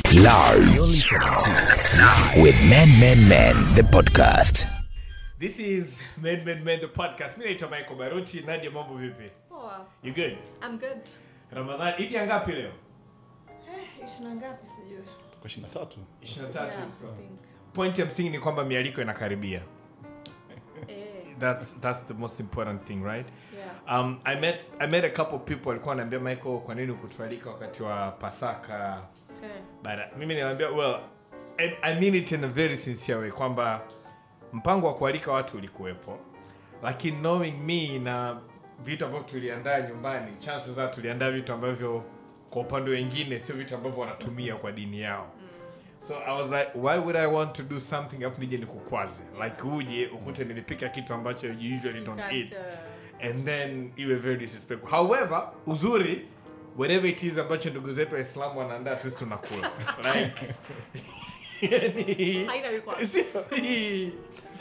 Live. You're listening to Live with Men Men Men the podcast. This is Men Men Men the podcast. Mimi naitwa Michael Baruti. Nadia, mambo vipi? Poa. You good? I'm good. Ramadhani hivi ya ngapi leo? Eh, ishina ngapi sijui. kwa ishirini na tatu 23. Yeah, So. I think. Point ya msingi ni kwamba mialiko inakaribia. Eh, That's that's the most important thing, right? yeah. Um, I met I met a couple people walikuwa wananiambia Michael, kwa nini kutualika wakati wa Pasaka? Eh, But uh, mimi niwaambia well, I, I mean it in a very sincere way kwamba mpango wa kualika watu ulikuwepo, lakini knowing me na vitu ambavyo tuliandaa nyumbani, chances za tuliandaa vitu ambavyo kwa upande wengine sio vitu ambavyo wanatumia kwa dini yao. So I was like, why would I want to do something afu nije nikukwaze? Like uje ukute nilipika kitu ambacho you usually don't can't, eat uh, and then iwe very disrespectful. However, uzuri whatever it is ambacho ndugu zetu waislamu wanaandaa sisi tunakula like yani, Haina vikwazo. sisi sisi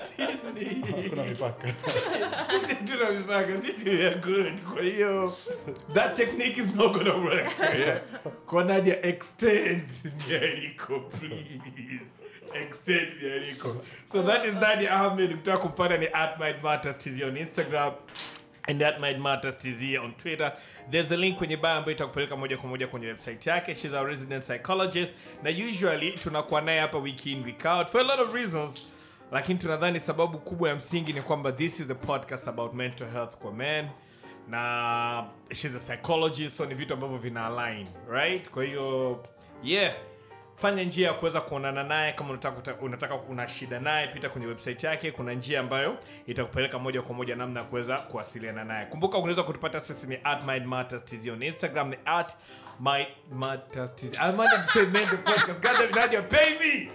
kuna mipaka sisi tuna mipaka sisi we are good kwa hiyo that technique is not gonna work yeah. kwa Nadia extend mialiko please extend mialiko so that is Nadia Ahmed ukitaka kumpata ni at Mind Matters TZ on Instagram and that Mind Matters TZ on Twitter. There's the link kwenye bio ambayo itakupeleka moja kwa moja kwenye website yake. She's our resident psychologist na usually tunakuwa naye hapa week in week out for a lot of reasons lakini tunadhani sababu kubwa ya msingi ni kwamba this is the podcast about mental health kwa men na she's a psychologist so ni vitu ambavyo vina align right kwa hiyo yeah fanya njia ya kuweza kuonana naye kama unataka, unataka una shida naye pita kwenye website yake kuna njia ambayo itakupeleka moja kwa moja namna ya kuweza kuwasiliana naye kumbuka unaweza kutupata sisi ni at mind matters tz on instagram ni at mind matters tz i wanted to say men the podcast god damn it, nadia pay me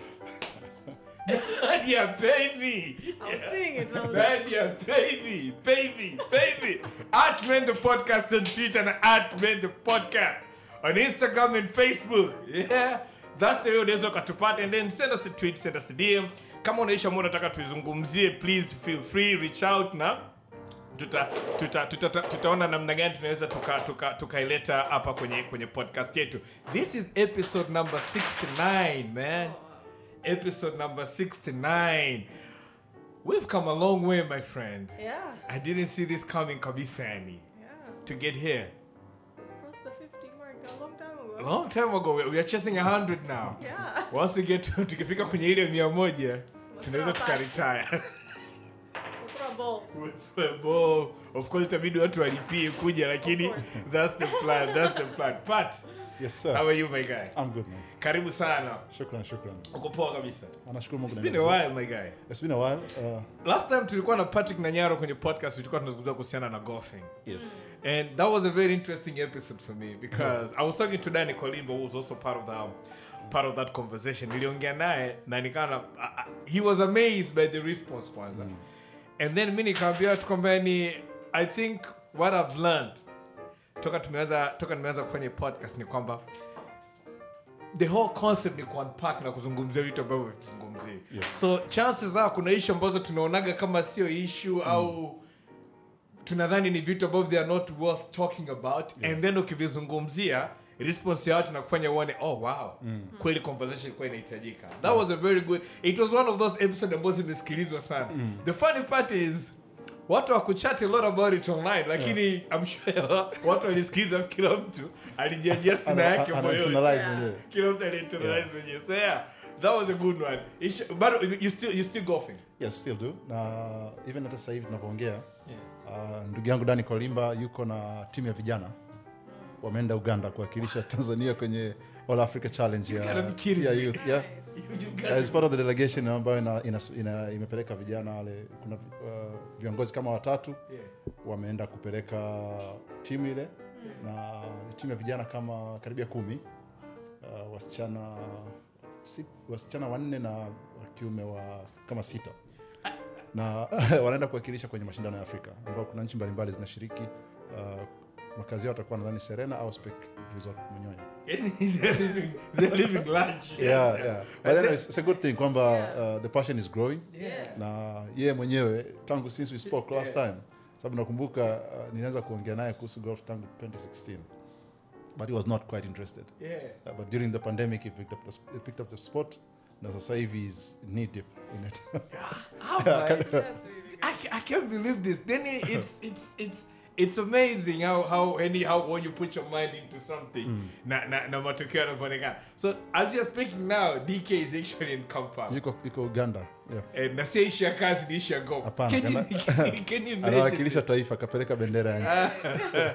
nadia pay me I was seeing it. and I was like, Nadia, pay me, pay me, pay me. At Men the Podcast on Twitter and at Men the Podcast on Instagram and Facebook. Yeah, that's the way unaweza ukatupata and then send us a tweet, send us a DM. Kama unaisha mbona unataka tuizungumzie, please feel free, reach out na tuta, tuta, tuta, tuta, tutaona namna gani tunaweza tukaileta tuka, tukaileta hapa kwenye kwenye podcast yetu. This is episode number 69, man. Episode number 69. We've come a long way, my friend. yeah, I didn't see this coming kabisa yani. yeah. To get here. Crossed the 50 mark a long time A ago. long time ago. We we are chasing 100 now. Yeah. Once we get to, tukifika kwenye ile mia moja tunaweza Tunapata. tukaretire. Ukura ball. Well, of course itabidi watu walipie kuja lakini Of course. that's the plan. That's the plan. Pat, yes how sir are you my guy? i'm good man Karibu sana. shukran shukran Uko poa kabisa. anashukuru mungu It's na been a Mwenyezi while my guy. Mungu. it's been a while uh, Last time tulikuwa na Patrick Nanyaro kwenye podcast tulikuwa tunazungumzia kuhusiana na golfing. yes And that was a very interesting episode for me because I was talking to Danny Kolimbo, who was also part of the part of that conversation. Niliongea naye na nikana he was amazed by the response kwanza. And then mimi nikamwambia watu kwamba ni I think what I've learned toka tumeanza toka nimeanza kufanya hii podcast ni kwamba the whole concept ni kuunpack na kuzungumzia vitu ambavyo vituzungumzie Yes. so chances za kuna issue ambazo tunaonaga kama sio issue au tunadhani ni vitu ambavyo they are not worth talking about and then ukivizungumzia response ya watu na kufanya uone oh wow kweli conversation ilikuwa inahitajika that was a very good it was one of those episodes ambazo zimesikilizwa sana the funny part is watu wakuchat a lot about it online lakini i'm sure watu walisikiliza kila mtu alijajia sina ana- yake ana- moyoni internalize Yeah. mwenyewe kila mtu aliinternalize mwenyewe so yeah that was a good one Ish- but you still you still golfing yes still do na even hata sasa hivi tunavyoongea uh, ndugu yangu dani kolimba yuko na timu ya vijana wameenda uganda kuwakilisha tanzania kwenye all africa challenge ya, gotta be kidding ya me. youth yeah. You got As part of the delegation ambayo ina, ina, ina, imepeleka vijana wale kuna uh, viongozi kama watatu Yeah. wameenda kupeleka timu ile na ni timu ya vijana kama karibia kumi uh, wasichana si, wasichana wanne na wakiume wa kama sita na wanaenda kuwakilisha kwenye mashindano ya afrika ambao kuna nchi mbalimbali zinashiriki uh, makazi yao watakuwa nadhani serena au spek resort mwenyewe Yani, they're living, they're living large. yeah, yeah. But anyway, it's a good thing kwamba uh, the passion is growing Yes. na yeye mwenyewe tangu since we spoke last time sababu nakumbuka uh, nilianza kuongea naye kuhusu golf tangu 2016 but he was not quite interested Yeah. uh, but during the pandemic he picked up the, sp- he picked up the sport na sasa hivi he's knee deep in it I'm like, That's really good. I, ca- I can't believe this. Then it, it's it's it's it's amazing how how any how when you put your mind into something na na na matokeo yanavyoonekana. So as you're speaking now, DK is actually in Kampala. yuko yuko uganda yeah. Eh, na sio ishi ya kazi ni ishi ya go. Hapana, Can you, kana- can you imagine? anawakilisha taifa akapeleka bendera ya nchi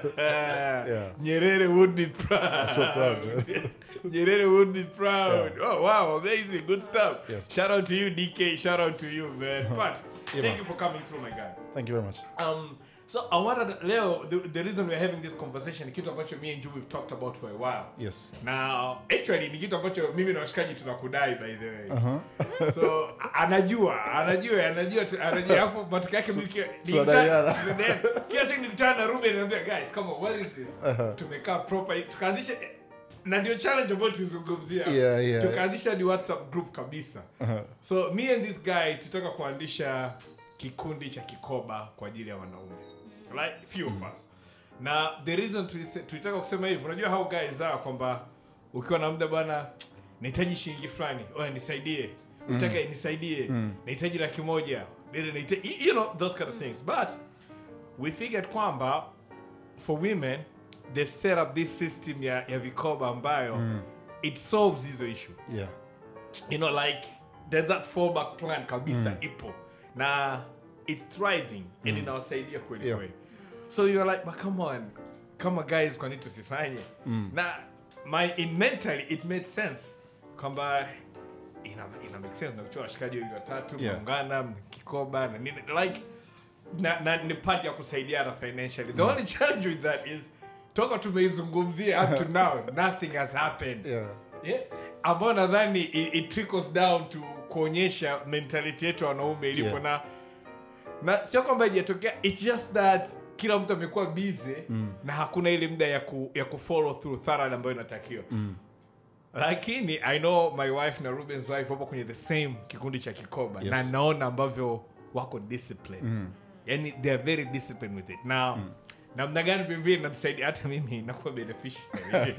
Ah, Nyerere would be proud. so proud Nyerere would be proud. Oh wow, amazing, good stuff. Yeah. Shout out to you, DK. Shout out to you, man. But Yeah, thank man. you for coming through, my guy. thank you very much Um, so I wanted Leo. The, the reason we're having this conversation, ni kitu ambacho me and you we've talked about for a while. yes Now, actually ni kitu ambacho mimi na washikaji tunakudai by the way. uh-huh. So a- anajua, anajua, anajua, tu- anajua hapo matokeo yake mimi kila- tunadaiana. nikutana- tunadaiana. Kila siku nikutana na Ruben naambia guys, come on, what is this? Tumekaa proper tukaanzisha na ndio challenge ambayo tulizungumzia. Yeah, yeah. Tukaanzisha ni WhatsApp group kabisa. So me and this guy tutaka kuandisha kikundi cha kikoba kwa ajili ya wanaume. Right? Few of us. Na the reason tulise- tulitaka kusema hivi, unajua how guys are kwamba ukiwa na muda bwana nahitaji shilingi fulani, oya nisaidie. Utaka nisaidie. Nahitaji laki moja. Dede nahitaji you know those kind of things. But we figured kwamba for women they've set up this system ya, ya vikoba ambayo it solves hizo issue yeah you know like there's that fallback plan kabisa ipo na it's thriving and inawasaidia kweli Yeah. kweli so you're like but come on kama guys kwani tusifanye na my in mentally it made sense kwamba ina, ina make sense na kuchua washikaji wawili watatu Yeah. mnaungana mkikoba na nini like na, na ni part ya kusaidiana financially the only challenge with that is toka tumeizungumzia up to now nothing has happened yeah yeah. ambayo nadhani it, it trickles down to kuonyesha mentality yetu ya wanaume ilipo Yeah. na na sio kwamba ijatokea its just that kila mtu amekuwa busy na hakuna ile muda ya, ku, ya kufollow through thoroughly ambayo inatakiwa lakini i know my wife na rubens wife wapo kwenye the same kikundi cha kikoba Yes. na naona ambavyo wako discipline yani they are very disciplined with it now namna gani vilevile natusaidia hata mimi nakuwa beneficiary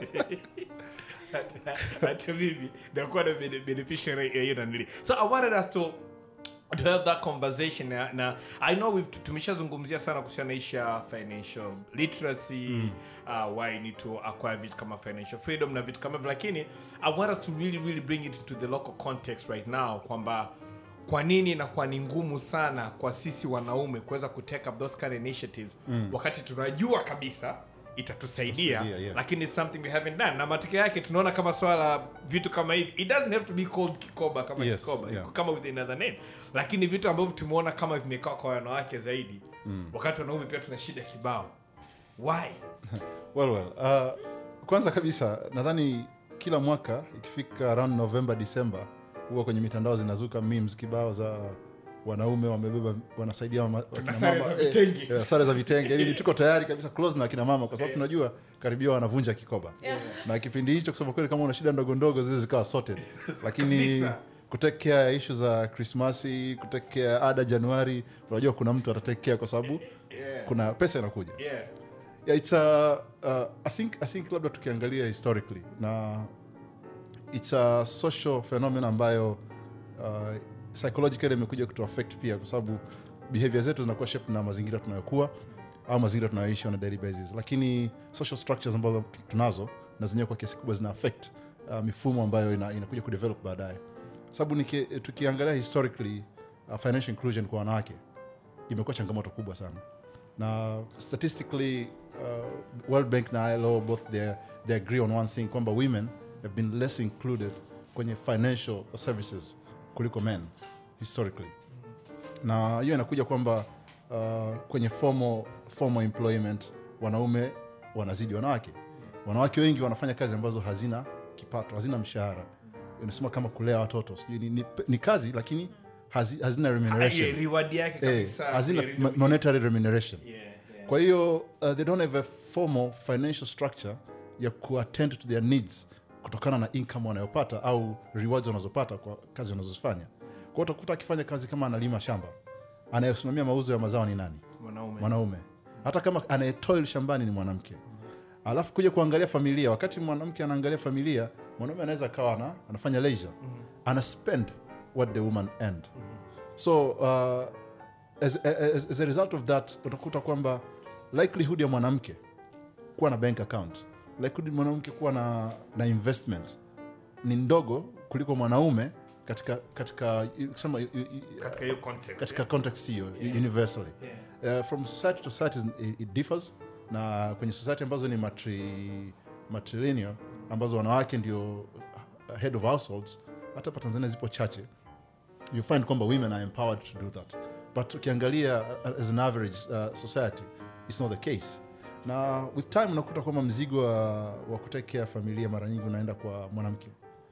hata hata mimi nakuwa na bene- beneficiary ya hiyo nanili so i wanted us to to have that conversation na, na i know we've tumeshazungumzia sana kuhusiana na ishu ya financial literacy uh, why you need to acquire vitu kama financial freedom na vitu kama hivyo lakini i want us to really really bring it into the local context right now kwamba kwa nini inakuwa ni ngumu sana kwa sisi wanaume kuweza kutake up those kind of initiatives wakati tunajua kabisa itatusaidia Tusaidia, yeah. lakini it's something we haven't done na matokeo yake tunaona kama swala la vitu kama hivi it doesn't have to be called kikoba kama Yes, kikoba yeah. kama with another name lakini vitu ambavyo tumeona kama vimekaa kwa wanawake zaidi wakati wanaume pia tuna shida kibao why well, well. Uh, kwanza kabisa nadhani kila mwaka ikifika around november december huwa kwenye mitandao zinazuka memes kibao za wanaume wamebeba wanasaidia mama- wakina sare mama, za eh, vitenge. eh, sare za vitenge yani tuko tayari kabisa close na akina mama kwa sababu tunajua karibia wanavunja kikoba na kipindi hicho kusema kweli kama una shida ndogo ndogo zile zikawa sorted lakini Kabisa. kutekea ya ishu za krismasi kutekea ada januari unajua kuna mtu atatekea kwa sababu Yeah. kuna pesa inakuja yeah yeah, it's a, uh, I think I think labda tukiangalia historically na it's a social phenomenon ambayo uh, psychologically imekuja kutu affect pia kwa sababu behavior zetu zinakuwa shaped na mazingira tunayokuwa au mazingira tunayoishi on a daily basis lakini social structures ambazo tu- tunazo na zenyewe kwa kiasi kubwa zina affect uh, mifumo ambayo ina, inakuja kudevelop baadaye sababu niki- tukiangalia historically uh, financial inclusion kwa wanawake imekuwa changamoto kubwa sana na statistically uh, world bank na ilo both they, they agree on one thing kwamba women have been less included kwenye financial services kuliko men historically na hiyo inakuja kwamba uh, kwenye formal, formal employment wanaume wanazidi wanawake wanawake wengi wanafanya kazi ambazo hazina kipato hazina mshahara unasema kama kulea watoto sijui ni, ni, ni kazi lakini hazi, hazina remuneration Yeah, reward yake eh, kabisa hazina Yeah, mo- monetary remuneration yeah, yeah. kwa hiyo uh, they don't have a formal financial structure ya kuattend to their needs kutokana na income wanayopata au rewards wanazopata kwa kazi wanazozifanya kwao utakuta akifanya kazi kama analima shamba anayesimamia mauzo ya mazao ni nani mwanaume mwanaume hata kama anayetoil shambani ni mwanamke alafu kuja kuangalia familia wakati mwanamke anaangalia familia mwanaume anaweza akawa ana, anafanya leisure ana spend what the woman earned so uh, as, as, as a result of that utakuta kwamba likelihood ya mwanamke kuwa na bank account likelihood ya mwanamke kuwa na, na investment ni ndogo kuliko mwanaume katika katika kusema katika hiyo context katika context hiyo universally uh, from society to society it, it differs na kwenye society ambazo ni matri, matrilineal ambazo wanawake ndio head of households hata pa tanzania zipo chache you find kwamba women are empowered to do that but ukiangalia uh, as an average uh, society it's not the case na with time unakuta kwamba mzigo wa, wa kutake care familia mara nyingi unaenda kwa mwanamke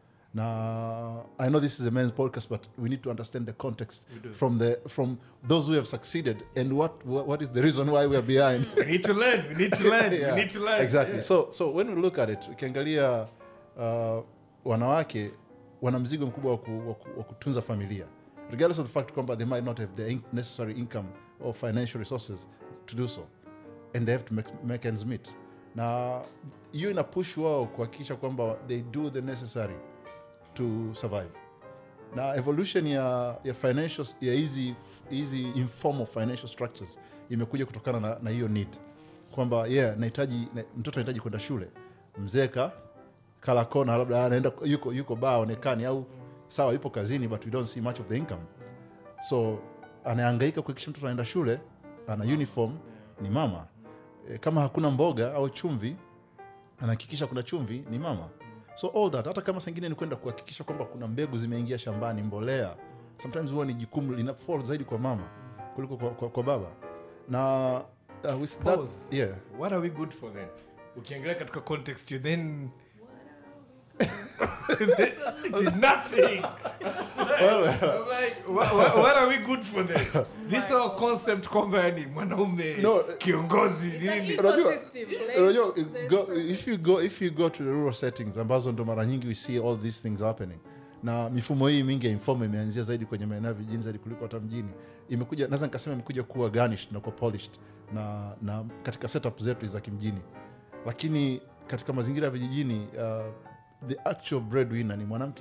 na i know this is a men's podcast but we need to understand the context from the from those who have succeeded and what what what is the reason why we are behind we need to learn we need to learn Yeah, we need to learn exactly Yeah. so so when we look at it ukiangalia uh, wanawake wana mzigo mkubwa wa ku- wa ku- wa kutunza familia regardless of the fact kwamba they might not have the in necessary income or financial resources to do so and they have to make, make ends meet na hiyo ina push wao kuhakikisha kwamba they do the necessary to survive na evolution ya, ya financial ya hizi hizi informal financial structures imekuja kutokana na, na hiyo need kwamba yeah nahitaji na, mtoto anahitaji kwenda shule mzee ka kala kona labda anaenda yuko yuko baa aonekani au sawa yupo kazini but we don't see much of the income so anahangaika kuhakikisha mtoto anaenda shule ana uniform ni mama e, kama hakuna mboga au chumvi anahakikisha kuna chumvi ni mama so all that hata kama sengine ni kwenda kuhakikisha kwamba kuna mbegu zimeingia shambani mbolea sometimes huwa ni jukumu lina fall zaidi kwa mama kuliko kwa, kwa, kwa baba na uh, with that, Pause. yeah what are we good for then ukiangalia katika context you then it is nothing I'm like, what, what, what are we good for then this whole concept kwamba yani mwanaume No, kiongozi It's an nini Unajua- ecosystem. Like, Unajua, there's go, no- if you go if you go to the rural settings ambazo ndo mara nyingi we see all these things happening na mifumo hii mingi ya informal imeanzia zaidi kwenye maeneo ya vijijini zaidi kuliko hata mjini imekuja naweza nikasema imekuja kuwa garnished na kuwa polished na, na katika setup zetu za kimjini lakini katika mazingira ya vijijini uh, the actual breadwinner ni mwanamke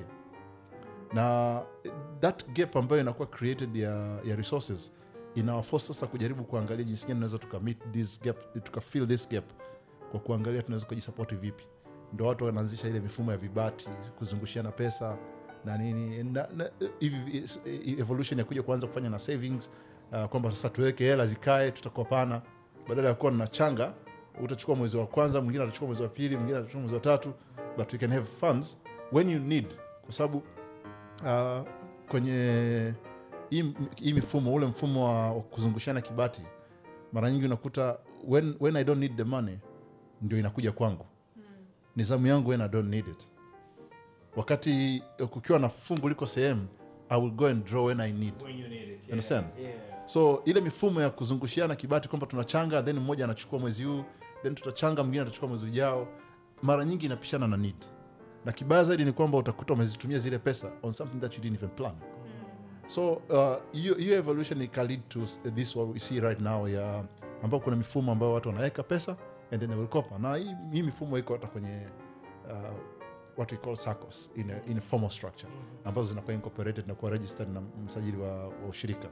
na that gap ambayo inakuwa created ya, ya resources inawaforce sasa kujaribu kuangalia jinsi gani tunaweza tukamit this gap tukafill this gap kwa kuangalia tunaweza kujisapoti vipi ndo watu wanaanzisha ile mifumo ya vibati kuzungushiana pesa na nini na, na, hivi is- evolution ya kuja kuanza kufanya na savings uh, kwamba sasa tuweke hela zikae tutakopana badala ya kuwa na changa utachukua mwezi wa kwanza mwingine atachukua mwezi wa pili mwingine atachukua mwezi wa tatu but we can have funds when you need kwa sababu uh, kwenye hii hii mifumo ule mfumo wa, wa kuzungushana kibati mara nyingi unakuta when, when i don't need the money ndio inakuja kwangu ni zamu yangu when i don't need it wakati kukiwa na fungu liko sehemu i will go and draw when i need when you need it yeah. understand yeah. so ile mifumo ya kuzungushiana kibati kwamba tunachanga then mmoja anachukua mwezi huu then tutachanga mwingine atachukua mwezi ujao mara nyingi inapishana na need na kibaya zaidi ni kwamba utakuta umezitumia zile pesa on something that you didn't even plan so uh, hiyo hiyo evolution ika lead to this what we see right now ya ambao kuna mifumo ambayo watu wanaweka pesa and then they will kopa na hii, hii mifumo iko hata kwenye uh, what we call SACCOS in a, in a formal structure ambazo zinakuwa incorporated na kuwa registered na msajili wa, wa ushirika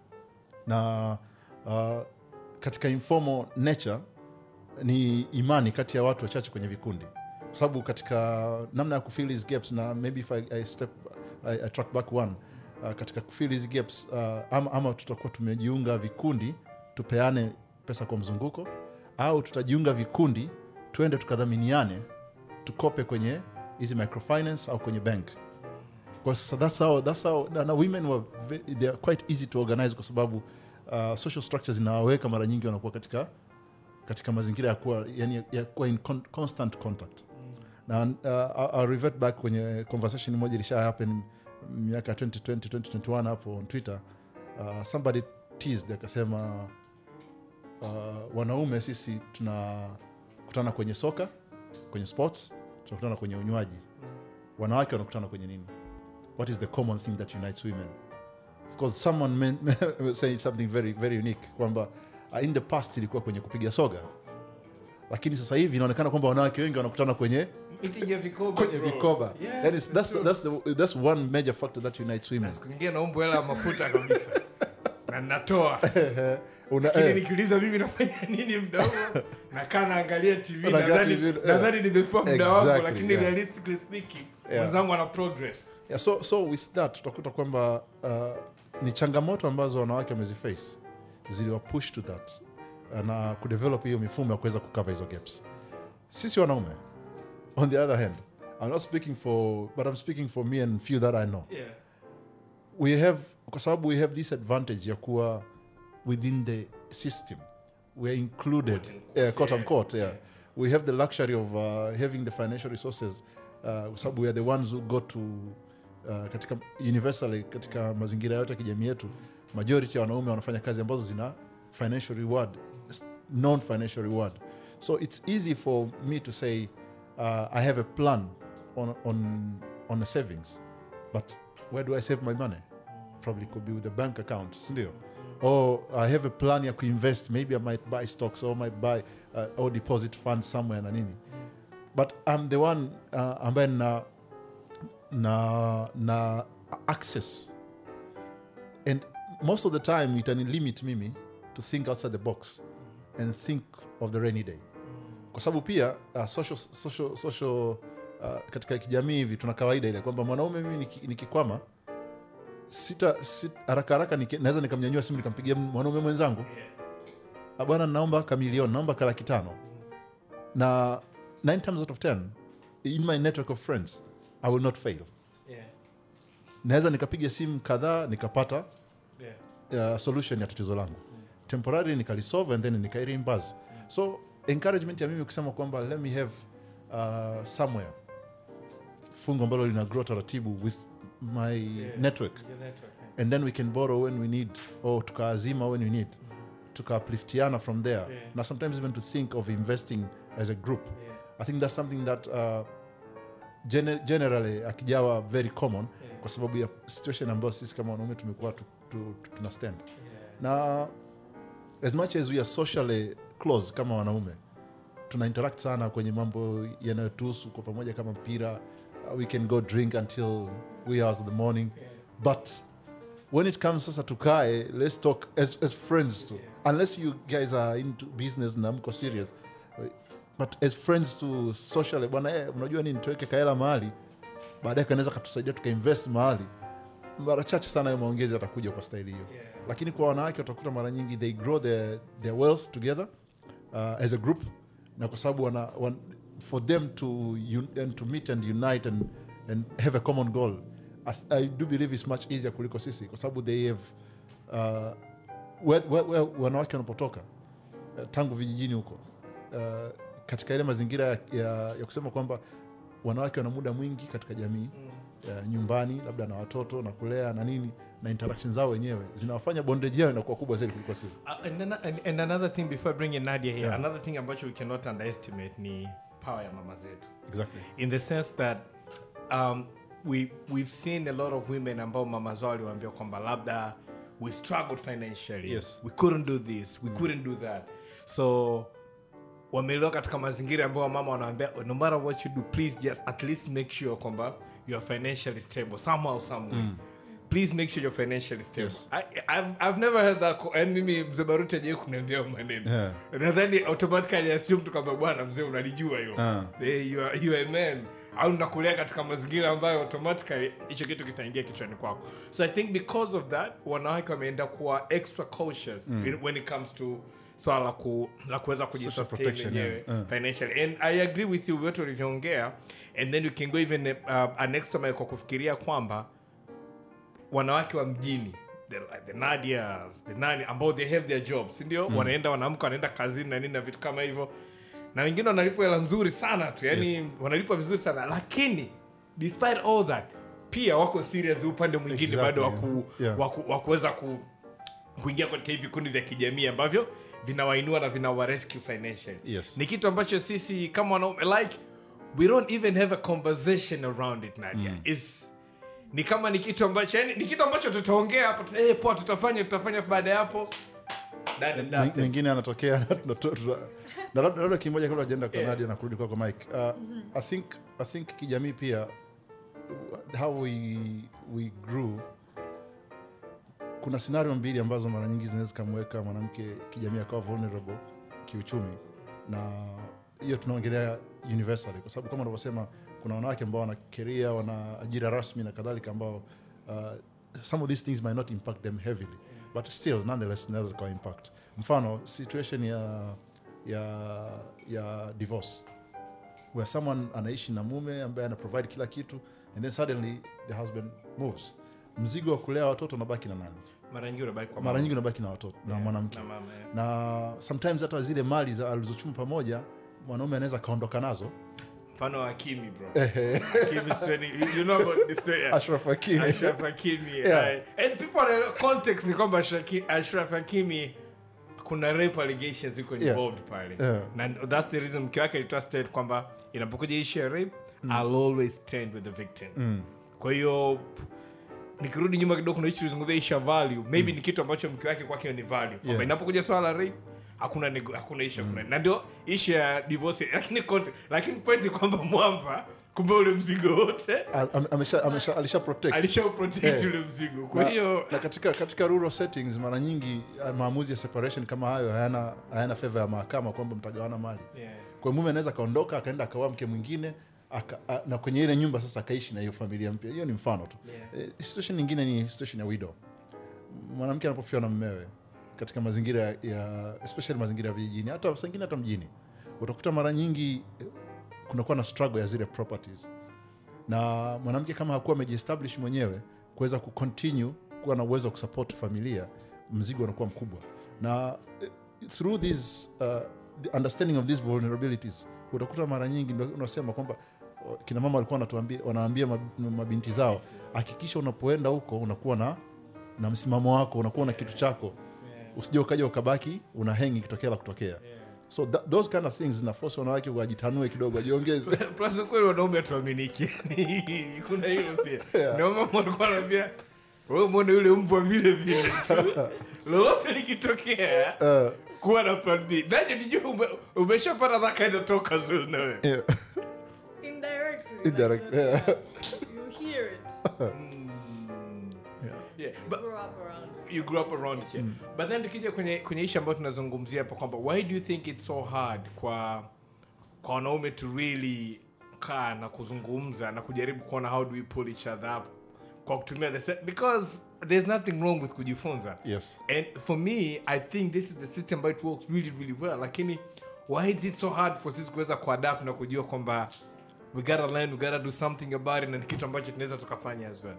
na uh, katika informal nature ni imani kati ya watu wachache kwenye vikundi kwa sababu katika namna ya kufill these gaps na maybe if I, I step I, I track back one uh, katika kufill these gaps uh, ama, ama tutakuwa tumejiunga vikundi tupeane pesa kwa mzunguko au tutajiunga vikundi tuende tukadhaminiane tukope kwenye hizi microfinance au kwenye bank kwa sasa that's how, that's how, na, na women were ve- they are quite easy to organize kwa sababu uh, social structures zinawaweka mara nyingi wanakuwa katika katika mazingira ya kuwa yani ya kuwa in con constant contact na uh, I'll- I'll revert back kwenye conversation moja ilisha happen miaka 2020 2021 hapo on twitter uh, somebody teased akasema uh, wanaume sisi tunakutana kwenye soka kwenye sports tunakutana kwenye unywaji wanawake wanakutana kwenye nini what is the common thing that unites women of course someone men, said something very very unique kwamba uh, in the past ilikuwa kwenye kupiga soga lakini sasa hivi inaonekana kwamba wanawake wengi wanakutana kwenye Meeting ya vikoba, kwenye bro. vikoba Yes, That is- it's that's, true. that's, the, that's one major factor that unites women siku nyingine naomba hela ya mafuta kabisa na natoa Una, lakini eh, nikiuliza mimi nafanya nini mda huo nakaa naangalia tv Unaangalia nadhani TV, eh. nadhani nimepewa muda wangu Exactly, lakini yeah. realistically speaking Yeah. mwenzangu ana progress yeah, so, so with that tutakuta kwamba uh, ni changamoto ambazo wanawake wameziface ziliwa push to that uh, na kudevelop hiyo mifumo ya kuweza kukava hizo gaps sisi wanaume on the other hand i'm not speaking for but i'm speaking for me and few that i know yeah. we have kwa sababu we have this advantage ya kuwa within the system we're included Quote unquote, yeah, quote yeah, unquote, yeah. yeah. we have the luxury of uh, having the financial resources uh, kwa sababu we are the ones who go to uh, katika universally katika mazingira yote ya kijamii yetu majority ya wanaume wanafanya kazi ambazo zina financial reward non financial reward so it's easy for me to say uh, i have a plan on, on, on a savings but where do i save my money probably could be with a bank account sindio or i have a plan ya kuinvest maybe i might buy stocks or might buy uh, or deposit fund somewhere na nini but i'm the one uh, ambaye na na na access and most of the time itani limit mimi to think outside the box and think of the rainy day kwa sababu pia uh, social, social, social uh, katika kijamii hivi tuna kawaida ile kwamba mwanaume mimi niki- nikikwama sita, sita haraka haraka niki- naweza nikamnyanyua simu nikampigia mwanaume mwenzangu "Ah, bwana naomba kamilioni naomba ka laki tano na 9 times out of 10 in my network of friends i will not fail Yeah. naweza nikapiga simu kadhaa nikapata Yeah. uh, solution ya tatizo langu temporary nikalisolve and then nikaireimburse so encouragement ya mimi kusema kwamba let me have uh, somewhere fungu ambalo lina grow taratibu with my Yeah. network Your network, yeah. and then we can borrow when we need or tukaazima when we need tukaapliftiana from there Yeah. na sometimes even to think of investing as a group Yeah. i think that's something that uh, gene- generally akijawa very common Yeah. kwa sababu ya situation ambayo sisi kama wanaume tumekuwa tu, tu, tu, tuna stand Yeah. na as much as we are socially close kama wanaume tuna interact sana kwenye mambo yanayotuhusu kwa pamoja kama mpira uh, we can go drink until we hours of the morning Yeah. but when it comes sasa tukae let's talk as, as friends too unless you guys are into business na mko serious but as friends to socially bwana eh, unajua nini tuweke kaela mahali baadaye kanaweza katusaidia tukainvest mahali mara chache sana hayo maongezi yatakuja kwa staili hiyo Yeah. lakini kwa wanawake utakuta mara nyingi they grow their, their wealth together uh, as a group na kwa sababu wana, wan, for them to, un, and to meet and unite and, and have a common goal I, th- I do believe it's much easier kuliko sisi kwa sababu they have uh, where, where, where wanawake wanapotoka uh, tangu vijijini huko uh, katika ile mazingira ya, ya, ya kusema kwamba wanawake wana muda mwingi katika jamii uh, nyumbani labda na watoto na kulea na nini na interaction zao wenyewe zinawafanya bondage yao inakuwa kubwa zaidi kuliko sisi Uh, and, then, and, and another thing before I bring in Nadia here, Yeah. another thing ambacho we cannot underestimate ni power ya mama zetu. exactly in the sense that um, we, we've seen a lot of women ambao mama zao waliwaambia kwamba labda we struggled financially Yes. we couldn't do this we couldn't do that so wamelelewa katika mazingira ambayo mama wanaambia no matter what you do please just at least make sure kwamba you are financially stable somehow someway please make sure you're financially stable Yes. I, I've, I've never heard that co- and mimi mzee baruti ajai kuniambia hayo maneno Yeah. nadhani automatically assume tu kwamba bwana mzee unalijua hiyo Ah. Eh, you are, you are a man au nakulia katika mazingira ambayo automatically hicho kitu kitaingia kichwani kwako so i think because of that wanawake wameenda kuwa extra cautious in- when it comes to swala la ku, la kuweza kujisustain protection, wenyewe yeah. Uh. financially and i agree with you vyote ulivyoongea and then you can go even uh, an extra mile kwa kufikiria kwamba wanawake wa mjini the, the nadias the nani ambao they have their jobs sindio mm. wanaenda wanaamka wanaenda kazini na nini na vitu kama hivyo na wengine wanalipwa hela nzuri sana tu yani Yes. wanalipwa vizuri sana lakini despite all that pia wako serious upande mwingine Exactly, bado yeah. waku, Yeah. waku, wakuweza ku, kuingia katika hivi vikundi vya kijamii ambavyo vinawainua na vinawarescue financially Yes. ni kitu ambacho sisi kama wanaume like we don't even have a conversation around it nadia mm. It's, ni kama ni kitu ambacho yani, ni kitu ambacho tutaongea hapo tuta- eh, poa tutafanya tutafanya baada ya hapo done and dusted. mengine anatokea tunato- tuna- na labda labda kimoja kabla ajaenda kwa Yeah. Nadia na kurudi kwako Mike. Uh, I think I think kijamii pia how we we grew kuna scenario mbili ambazo mara nyingi zinaweza zikamweka mwanamke kijamii akawa vulnerable kiuchumi na hiyo tunaongelea universally kwa sababu kama unavyosema kuna wanawake ambao wana keria wana ajira rasmi na kadhalika ambao uh, some of these things might not impact them heavily but still nonetheless zinaweza zikawa impact mfano situation ya ya ya divorce where someone anaishi na mume ambaye ana provide kila kitu and then suddenly the husband moves mzigo wa kulea watoto unabaki na nani mara nyingi unabaki kwa mara mama. nyingi unabaki na watoto na Yeah, mwanamke na mama, yeah. na sometimes hata zile mali za alizochuma pamoja mwanaume anaweza akaondoka nazo mfano wa Hakimi bro Hakimi story you know about the story yeah. Ashraf Hakimi Ashraf Hakimi Yeah. uh, and people are, context ni kwamba Shaki- Ashraf Hakimi kuna rape allegations ziko Yeah. involved pale Yeah. na that's the reason mke wake alitoa state kwamba inapokuja issue ya rape I'll always stand with the victim kwa hiyo p- nikirudi nyuma kidogo kuna issue tulizungumzia issue ya value maybe ni kitu ambacho mke wake kwake ni value kwamba Yeah. inapokuja swala la rape hakuna nego, hakuna issue hakuna na ndio issue ya divorce lakini context lakini point ni kwamba mwamba kumbe ule mzigo wote Al- ame- amesha, amesha, alisha protect alisha protect Yeah. ule mzigo kwa na, hiyo na katika, katika rural settings mara nyingi uh, maamuzi ya separation kama hayo hayana, hayana favor ya mahakama kwamba mtagawana mali Yeah. kwa hiyo mume anaweza akaondoka akaenda akaoa mke mwingine aka, a, na kwenye ile nyumba sasa akaishi na hiyo familia mpya hiyo ni mfano tu Yeah. eh, situation nyingine ni situation ya widow mwanamke anapofiwa na mmewe katika mazingira ya especially mazingira ya vijijini hata sangine hata mjini utakuta mara nyingi eh, kunakuwa na struggle ya zile properties na mwanamke kama hakuwa amejiestablish mwenyewe kuweza kucontinue kuwa na uwezo wa kusupport familia mzigo unakuwa mkubwa na eh, through this uh, the understanding of these vulnerabilities utakuta mara nyingi ndio unasema kwamba uh, kina mama walikuwa wanatuambia wanaambia mab- mabinti zao hakikisha unapoenda huko unakuwa na na msimamo wako unakuwa na kitu chako usije ukaja ukabaki una hengi kitokea la kutokea so that, those kind of things zinafosi wanawake wajitanue kidogo wajiongeze plus kweli wanaume hatuaminiki Yani, kuna hilo pia ndio mama walikuwa wanaambia wewe mwone yule mbwa vile vile tu lolote likitokea uh, kuwa na plan b naje nijua ume, umeshapata that kind of talk as well na wewe yeah. Indirectly. Indirect, like, yeah. You hear it. yeah. You but grow up around it. you grew up around it yeah. but then tukija kwenye kwenye ishi ambayo tunazungumzia hapa kwamba why do you think it's so hard kwa kwa wanaume to really kaa na kuzungumza na kujaribu kuona how do we pull each other up kwa kutumia the se- because there's nothing wrong with kujifunza yes and for me i think this is the system but it works really really well lakini why is it so hard for sisi kuweza kuadapt na kujua kwamba we gotta learn we gotta do something about it na ni kitu ambacho tunaweza tukafanya as well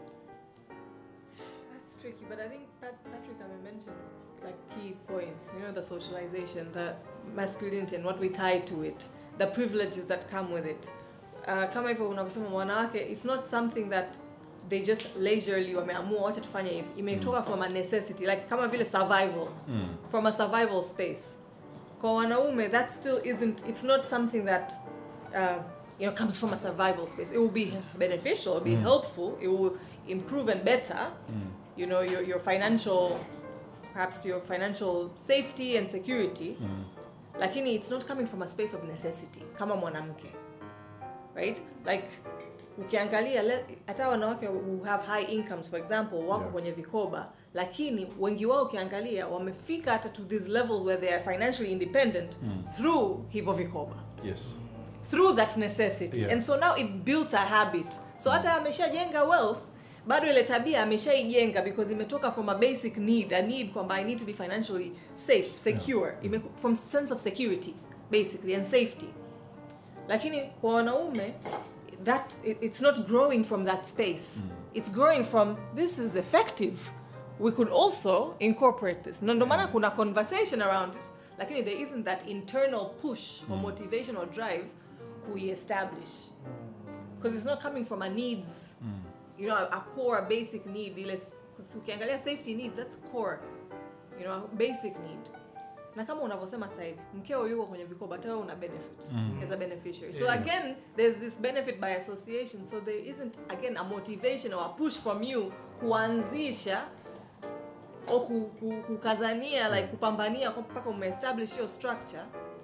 That's tricky, but I think Pat- Patrick I mentioned like key points. You know, the socialization, the masculinity, and what we tie to it, the privileges that come with it. Uh, kama hivyo unavyosema wanawake, it's not something that they just leisurely wameamua wacha tufanye hivi imetoka from a necessity like kama vile survival from a survival space kwa wanaume that still isn't it's not something that uh, you know comes from a survival space it will be beneficial it will be helpful it will improve and better you know your, your financial perhaps your financial safety and security lakini it's not coming from a space of necessity kama mwanamke right like ukiangalia le- hata wanawake who have high incomes for example wako Yeah. kwenye vikoba lakini wengi wao ukiangalia wamefika hata to these levels where they are financially independent through hivyo vikoba yes through that necessity Yeah. and so now it built a habit so hata ameshajenga wealth bado ile tabia ameshaijenga because imetoka from a basic need a need kwamba i need to be financially safe secure Ime, from sense of security basically and safety lakini kwa wanaume that it, it's not growing from that space it's growing from this is effective we could also incorporate this na ndo maana kuna conversation around it lakini there isn't that internal push or motivation or drive kuiestablish because it's not coming from a needs you know a, a core a basic need ile because ukiangalia safety needs that's core you know a basic need na kama unavyosema sasa hivi mkeo yuko kwenye vikoba hata wewe una benefit as a beneficiary so again there's this benefit by association so there isn't again a motivation or a push from you kuanzisha au ku, ku, kukazania like kupambania kwa- mpaka umeestablish hiyo structure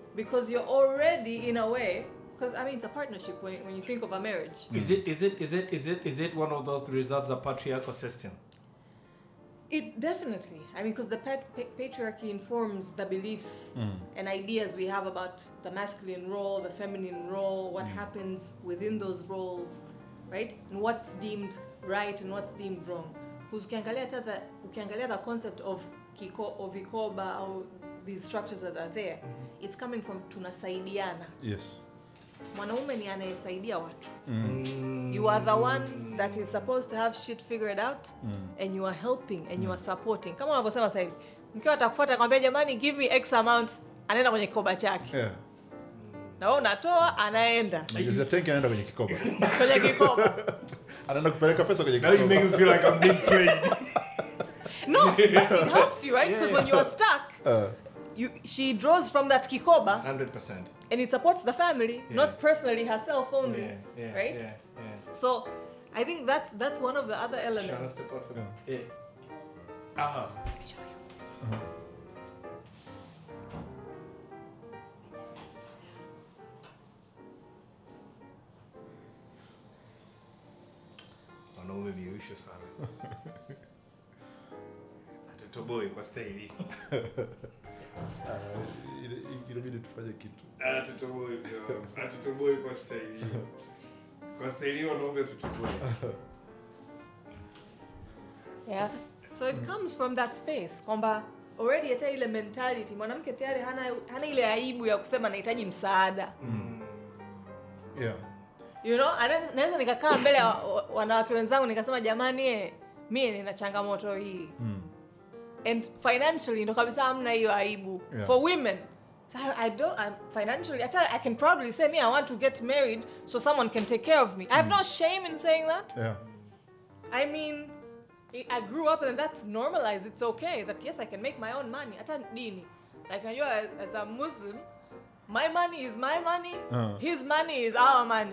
because you're already in a way because I mean it's a partnership when, when you think of a marriage. Is it is it is it is it is it one of those results of patriarchal system? It definitely. I mean, because the pat- pa- patriarchy informs the beliefs and ideas we have about the masculine role, the feminine role, what happens within those roles, right? And what's deemed right and what's deemed wrong. Because ukiangalia hata the ukiangalia the concept of kiko of vikoba or these structures that are there, it's coming from tunasaidiana. yes mwanaume ni anayesaidia watu you are the one that is supposed to have shit figured out and you are helping and you are supporting kama unavyosema sasa hivi mkiwa atakufuata kwambia jamani give me x amount anaenda kwenye kikoba chake yeah. na wewe unatoa anaenda Mjazia tenki anaenda kwenye kikoba kwenye kikoba anaenda kupeleka pesa kwenye Now you make kikoba me feel like I'm being played. no but it helps you right because when you are stuck Uh, you, she draws from that kikoba Hundred percent. and it supports the family not personally herself only Yeah, yeah, right Yeah, yeah. so i think that's that's one of the other Shall I elements step out for that? Yeah. Ah. wanaume viuisho sana atutoboi kwa staili uh, ile- inabidi tufanye kitu atutoboi atutoboi kwa staili kwa staili wanaume tutoboi yeah so it comes from that space kwamba already hata ile mentality mwanamke tayari hana, hana ile aibu ya kusema nahitaji msaada yeah. you know ana- naweza nikakaa mbele ya wa- wa- wanawake wenzangu nikasema jamani eh, mie nina changamoto hii and financially ndo kabisa hamna hiyo aibu Yeah. for women so I, I don't I'm financially hata I can proudly say me I want to get married so someone can take care of me I have no shame in saying that Yeah. I mean, I I grew up and that's normalized. It's okay that yes, I can make my own money. Hata dini. Like you as, as a Muslim, my money is my money. Uh. His money is our money.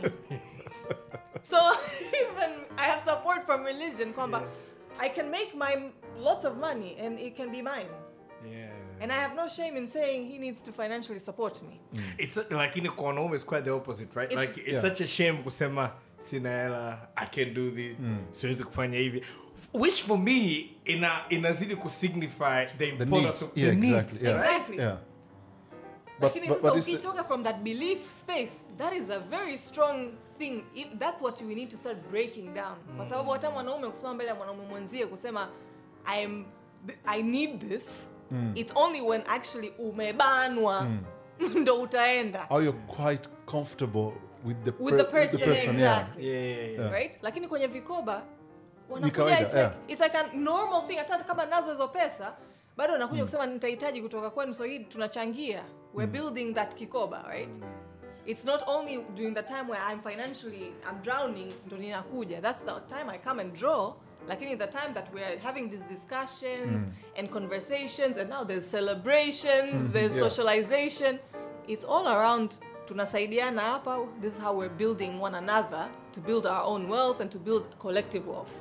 so even I have support from religion. Kwamba I can make my lots of money and it can be mine. yeah. And I have no shame in saying he needs to financially support me. it's like in kwa wanaume is quite the opposite right It's- like it's Yeah. such a shame kusema sina hela i can do this siwezi kufanya hivi which for me ina inazidi kusignify the The need. importance of Yeah, the need exactly. Yeah. Exactly. Yeah. But, lakini but, sasa but it's the, ukitoka from that belief space that is a very strong thing It, that's what we need to start breaking down kwa sababu hata mwanaume kusimama mbele ya mwanaume mwenzie kusema I am, i need this it's only when actually umebanwa ndo utaenda how you're quite comfortable with the, with the per- person, yeah. exactly yeah, yeah, yeah. right lakini kwenye vikoba wanakuja kawaida, it's, like, yeah. it's like a normal thing hata kama nazo hizo pesa bado wanakuja kusema nitahitaji kutoka kwenu so hii tunachangia we're building that kikoba right it's not only during the time where i'm financially i'm drowning ndo ninakuja that's the time i come and draw lakini the time that we're having these discussions and conversations and now there's celebrations there's yeah. socialization it's all around tunasaidiana hapa this is how we're building one another to build our own wealth and to build collective wealth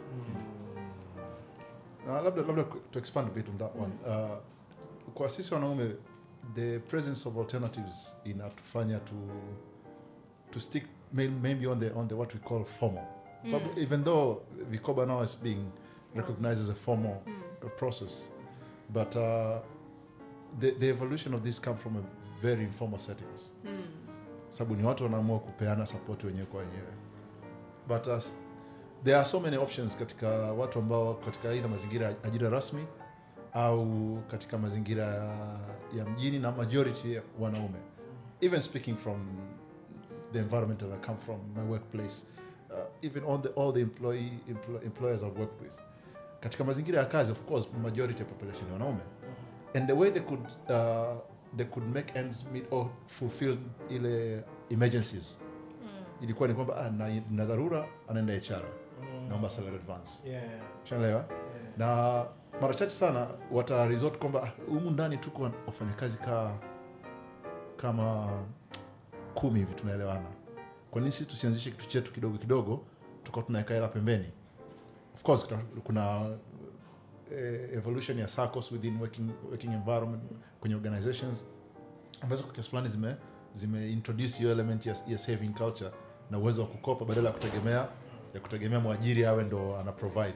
Uh, labda labda ku- to expand a bit on that one uh, kwa sisi wanaume the presence of alternatives inatufanya to to stick may, maybe on the on the what we call formal so even though vikoba now is being recognized as a formal uh, process but uh, the, the evolution of this come from a very informal settings sababu ni watu wanaamua kupeana support wenyewe kwa wenyewe but uh, there are so many options katika watu ambao wako katika aidha mazingira ya ajira rasmi au katika mazingira ya- ya mjini na majority ya wanaume even speaking from the environment that I come from my workplace uh, even all the, all the employee, emplo, employers I've worked with katika mazingira ya kazi of course majority ya population ni wanaume and the way they could uh, they could make ends meet or fulfill ile emergencies ilikuwa ni kwamba ah, na, na dharura anaenda HR naomba salary advance Yeah. shanaelewa na mara chache sana wata resort kwamba "Ah, humu ndani tuko wafanyakazi kaa kama kumi hivi tunaelewana kwa nini sisi tusianzishe kitu chetu kidogo kidogo tukawa tunaweka hela pembeni of course kuna, kuna eh, evolution ya circles within working, working environment kwenye organizations ambazo kwa kiasi fulani zime zime introduce hiyo element ya, ya saving culture na uwezo wa kukopa badala ya kutegemea ya kutegemea mwajiri awe ndo ana provide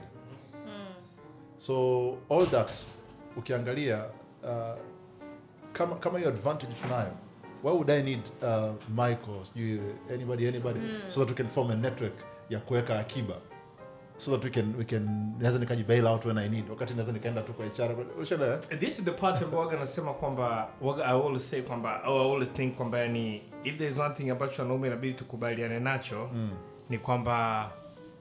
so all that ukiangalia uh, kama kama hiyo advantage tunayo why would i need uh, michael sijui anybody anybody so that we can form a network ya kuweka akiba so that we can we can naweza nikaji bail out when i need wakati naweza nikaenda tu kwa HR ushaelewa eh? this is the part ambao waga nasema kwamba waga i always say kwamba oh, i always think kwamba yani if there is one thing ambacho wanaume inabidi tukubaliane nacho mm. ni kwamba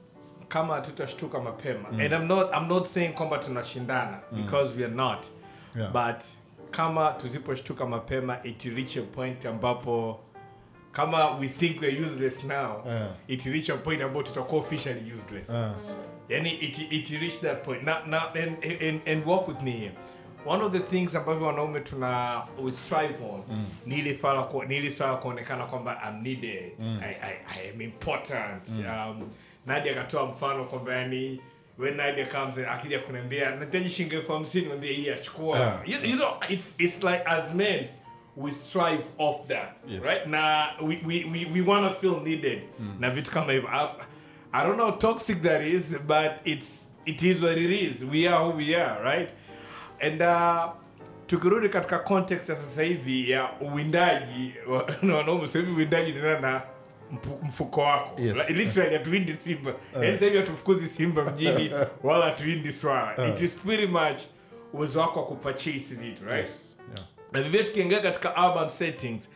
kama tutashtuka mapema mm. and I'm not, I'm not saying kwamba tunashindana mm. because we are not Yeah. but kama tusiposhtuka mapema it will reach a point ambapo kama we think we're useless now Yeah. it will reach a point ambapo tutakuwa officially useless Ah. yani it, it reach that point now, now and, and, and walk with me here one of the things ambavyo wanaume tuna we strive on mm. ni ile swala ku- ni ile swala kuonekana kwamba I'm needed mm. I, I, I am important mm. um, Nadia akatoa mfano kwamba yani when Nadia comes in, akija kuniambia nahitaji shilingi elfu hamsini mwambie hii achukua Yeah. you, you know it's, it's like as men we strive off that Yes. right na we, we, we, we want to feel needed na vitu kama hivyo I, I don't know how toxic that is but it's it is what it is we are who we are right and uh, tukirudi katika context ya sasa hivi ya uwindaji wa- na wanaume sasa hivi uwindaji nina na mpu- mfuko wako Yes. Like, literally hatuwindi simba yaani sasa hivi hatufukuzi simba mjini wala hatuwindi swala it is pretty much uwezo wako wa kupurchase vitu right Yes. Yeah. na vivyo tukiingia katika urban settings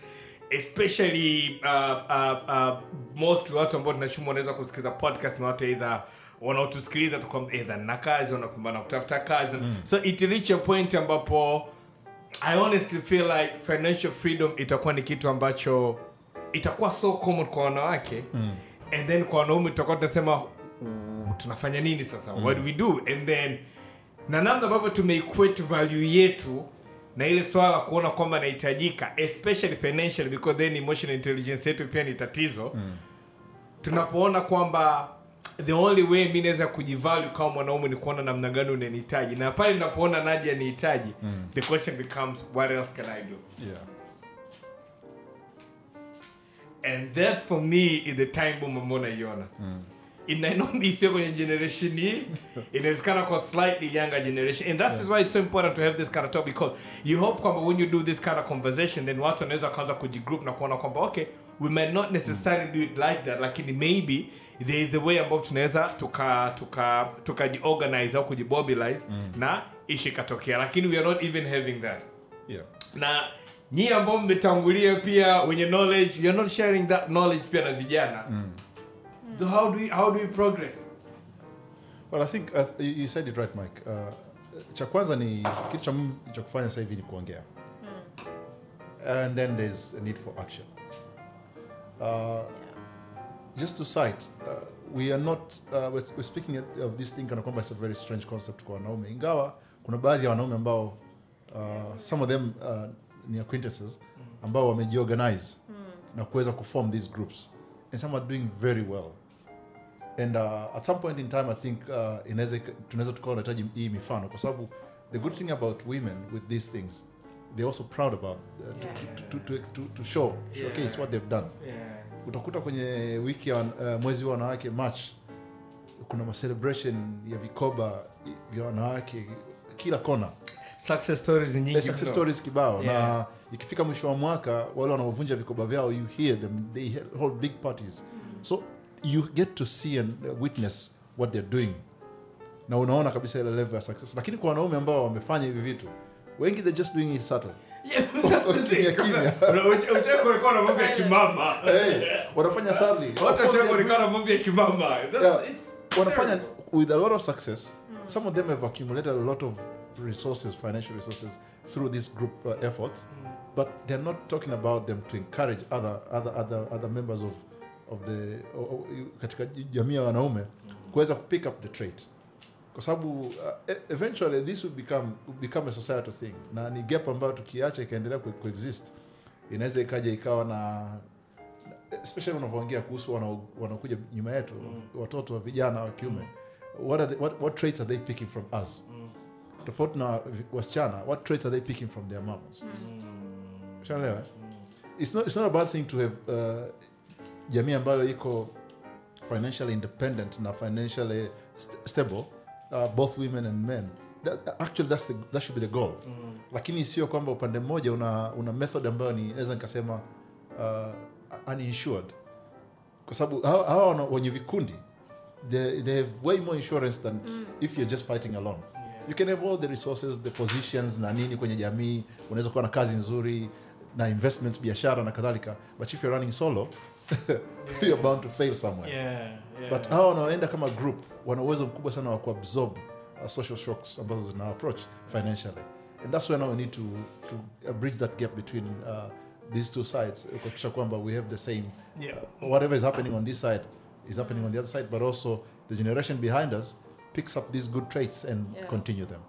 especially uh, uh, uh, mostly watu ambao tunachuma wanaweza kusikiliza podcast na watu either wanaotusikiliza tu kwamba either na kazi wanapambana kutafuta kazi so it reach a point ambapo i honestly feel like financial freedom itakuwa ni kitu ambacho itakuwa so common kwa wanawake and then kwa wanaume tutakuwa tunasema "Ooh, tunafanya nini sasa what do we do and then na namna ambavyo tumeequate value yetu na ile swala la kuona kwamba inahitajika especially financially because then emotional intelligence yetu pia ni tatizo mm. tunapoona kwamba the only way mi naweza kujivalue kama mwanaume ni kuona namna gani unanihitaji na pale ninapoona nadia nihitaji mm. the question becomes what else can i do Yeah. and that for me is the time bomb ambao naiona inainoni sio kwenye generation hii inawezekana kwa slightly younger generation and that is why it's so important to have this kind of talk because you hope kwamba when you do this kind of conversation then watu wanaweza kwanza kujigroup na kuona kwamba okay we might not necessarily do it like that lakini maybe there is a way ambao tunaweza tuka tuka tukajiorganize au kujibobilize na ishi ikatokea lakini we are not even having that Yeah. na nyie ambao mmetangulia pia wenye knowledge you're not sharing that knowledge pia na vijana so how do we, how do we progress Well, I think uh, you you said it right, Mike. Uh, cha kwanza ni kitu cha muhimu cha kufanya sasa hivi ni kuongea. And then there's a need for action. Uh, just to cite, uh, we are not uh, we're, we're speaking of this thing kana kwamba it's a very strange concept kwa wanaume. Ingawa kuna baadhi ya wanaume ambao uh, some of them uh, ni acquaintances ambao wamejiorganize na kuweza kuform these groups and some are doing very well and uh, at some point in time i think uh, inaweza ika- tunaweza tukawa unahitaji hii mifano kwa sababu the good thing about women with these things they're also proud about uh, to, to, to, to, to, to show showcase what they've done utakuta kwenye wiki ya uh, mwezi wa wanawake march kuna macelebration ya vikoba vya wanawake kila kona success stories ni nyingi There's success mno. stories kibao na Yeah. ikifika mwisho wa mwaka wale wanaovunja vikoba vyao you hear them they he- hold big parties so you get to see and uh, witness what they're doing na unaona kabisa ile level ya success lakini kwa wanaume ambao wamefanya hivi vitu wengi they're just doing it subtle Yeah, that's the thing. Kimya, kimya. Una- uche- uche kuonekana na mambo ya kimama hey, wanafanya sadly Of watu course wacha they're kuonekana na mambo ya kimama That's- Yeah. it's wanafanya terrible. with a lot of success some of them have accumulated a lot of resources financial resources through these group uh, efforts but they're not talking about them to encourage other other other, other members of of the o- o- katika jamii ya wanaume kuweza pick up the trait kwa sababu uh, e- eventually this will become will become a societal thing na ni gap ambayo tukiacha ikaendelea ku- coexist inaweza ikaja ikawa na especially unavyoongea kuhusu wanao- wanaokuja nyuma yetu watoto wa vijana wa kiume what, are they, what, what traits are they picking from us tofauti na vi- wasichana what traits are they picking from their mamas Ushaelewa, eh? it's, not, it's not a bad thing to have uh, jamii ambayo iko financially independent na financially st stable uh, both women and men that, actually that's the, that should be the goal lakini sio kwamba upande mmoja una, una method ambayo ni naweza nikasema uh, uninsured kwa sababu hawa hawa wana- wenye vikundi they, they have way more insurance than if you're just fighting alone you can have all the resources the positions na nini kwenye jamii unaweza kuwa na kazi nzuri na investments biashara na kadhalika but if you're running solo you're bound to fail somewhere Yeah, yeah. but hawa wanaoenda kama group wana uwezo mkubwa sana wa kuabsorb uh, social shocks ambazo zina approach financially and that's where now we need to, to uh, bridge that gap between uh, these two sides kuhakikisha kwamba we have the same Yeah. whatever is happening on this side is happening on the other side but also the generation behind us picks up these good traits and Yeah. continue them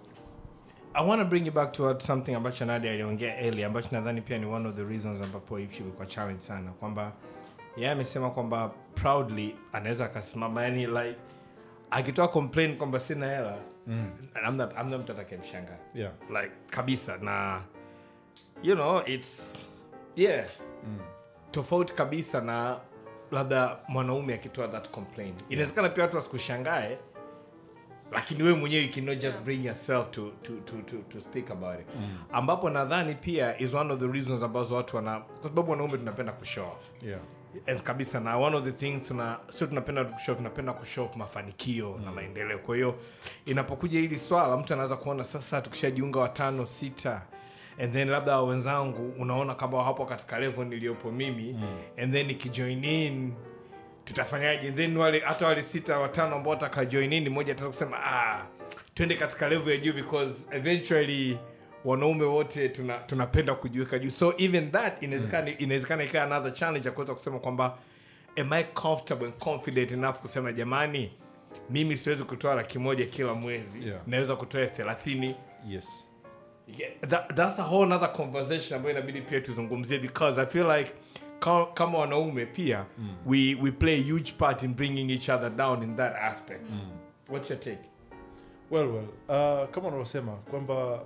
I want to bring you back to what something ambacho Nadia aliongea earlier ambacho nadhani pia ni one of the reasons ambapo hii issue ilikuwa challenge sana kwamba yeye amesema kwamba proudly anaweza akasimama yani like akitoa complain kwamba sina hela mm. amna, amna mtu atakayemshangaa yeah like kabisa na you know it's yeah tofauti kabisa na labda mwanaume akitoa that complaint inawezekana pia watu wasikushangae lakini wewe mwenyewe you cannot just bring yourself to, to, to, to, to speak about it ambapo nadhani pia is one of the reasons ambazo watu wana kwa sababu wanaume tunapenda kushow off yeah And kabisa na one of the things tuna sio tunapenda kushow tunapenda kushow off mafanikio na maendeleo kwa hiyo inapokuja hili swala mtu anaweza kuona sasa tukishajiunga watano sita and then labda wenzangu unaona kama hapo katika level niliyopo mimi mm. and then ikijoin in tutafanyaje And then wale hata wale sita watano ambao watakajoin in mmoja ataweza kusema ah twende katika level ya juu because eventually wanaume wote tuna- tunapenda kujiweka juu so even that inawezekana inawezekana ikawa another challenge ya kuweza kusema kwamba am i comfortable and confident enough kusema jamani mimi siwezi kutoa laki moja kila mwezi Yeah. naweza kutoa thelathini yes Yeah, that, that's a whole other conversation ambayo inabidi pia tuzungumzie because i feel like ka- kama wanaume pia mm. we, we play a huge part in bringing each other down in that aspect mm. what's your take well well uh, kama unavyosema kwamba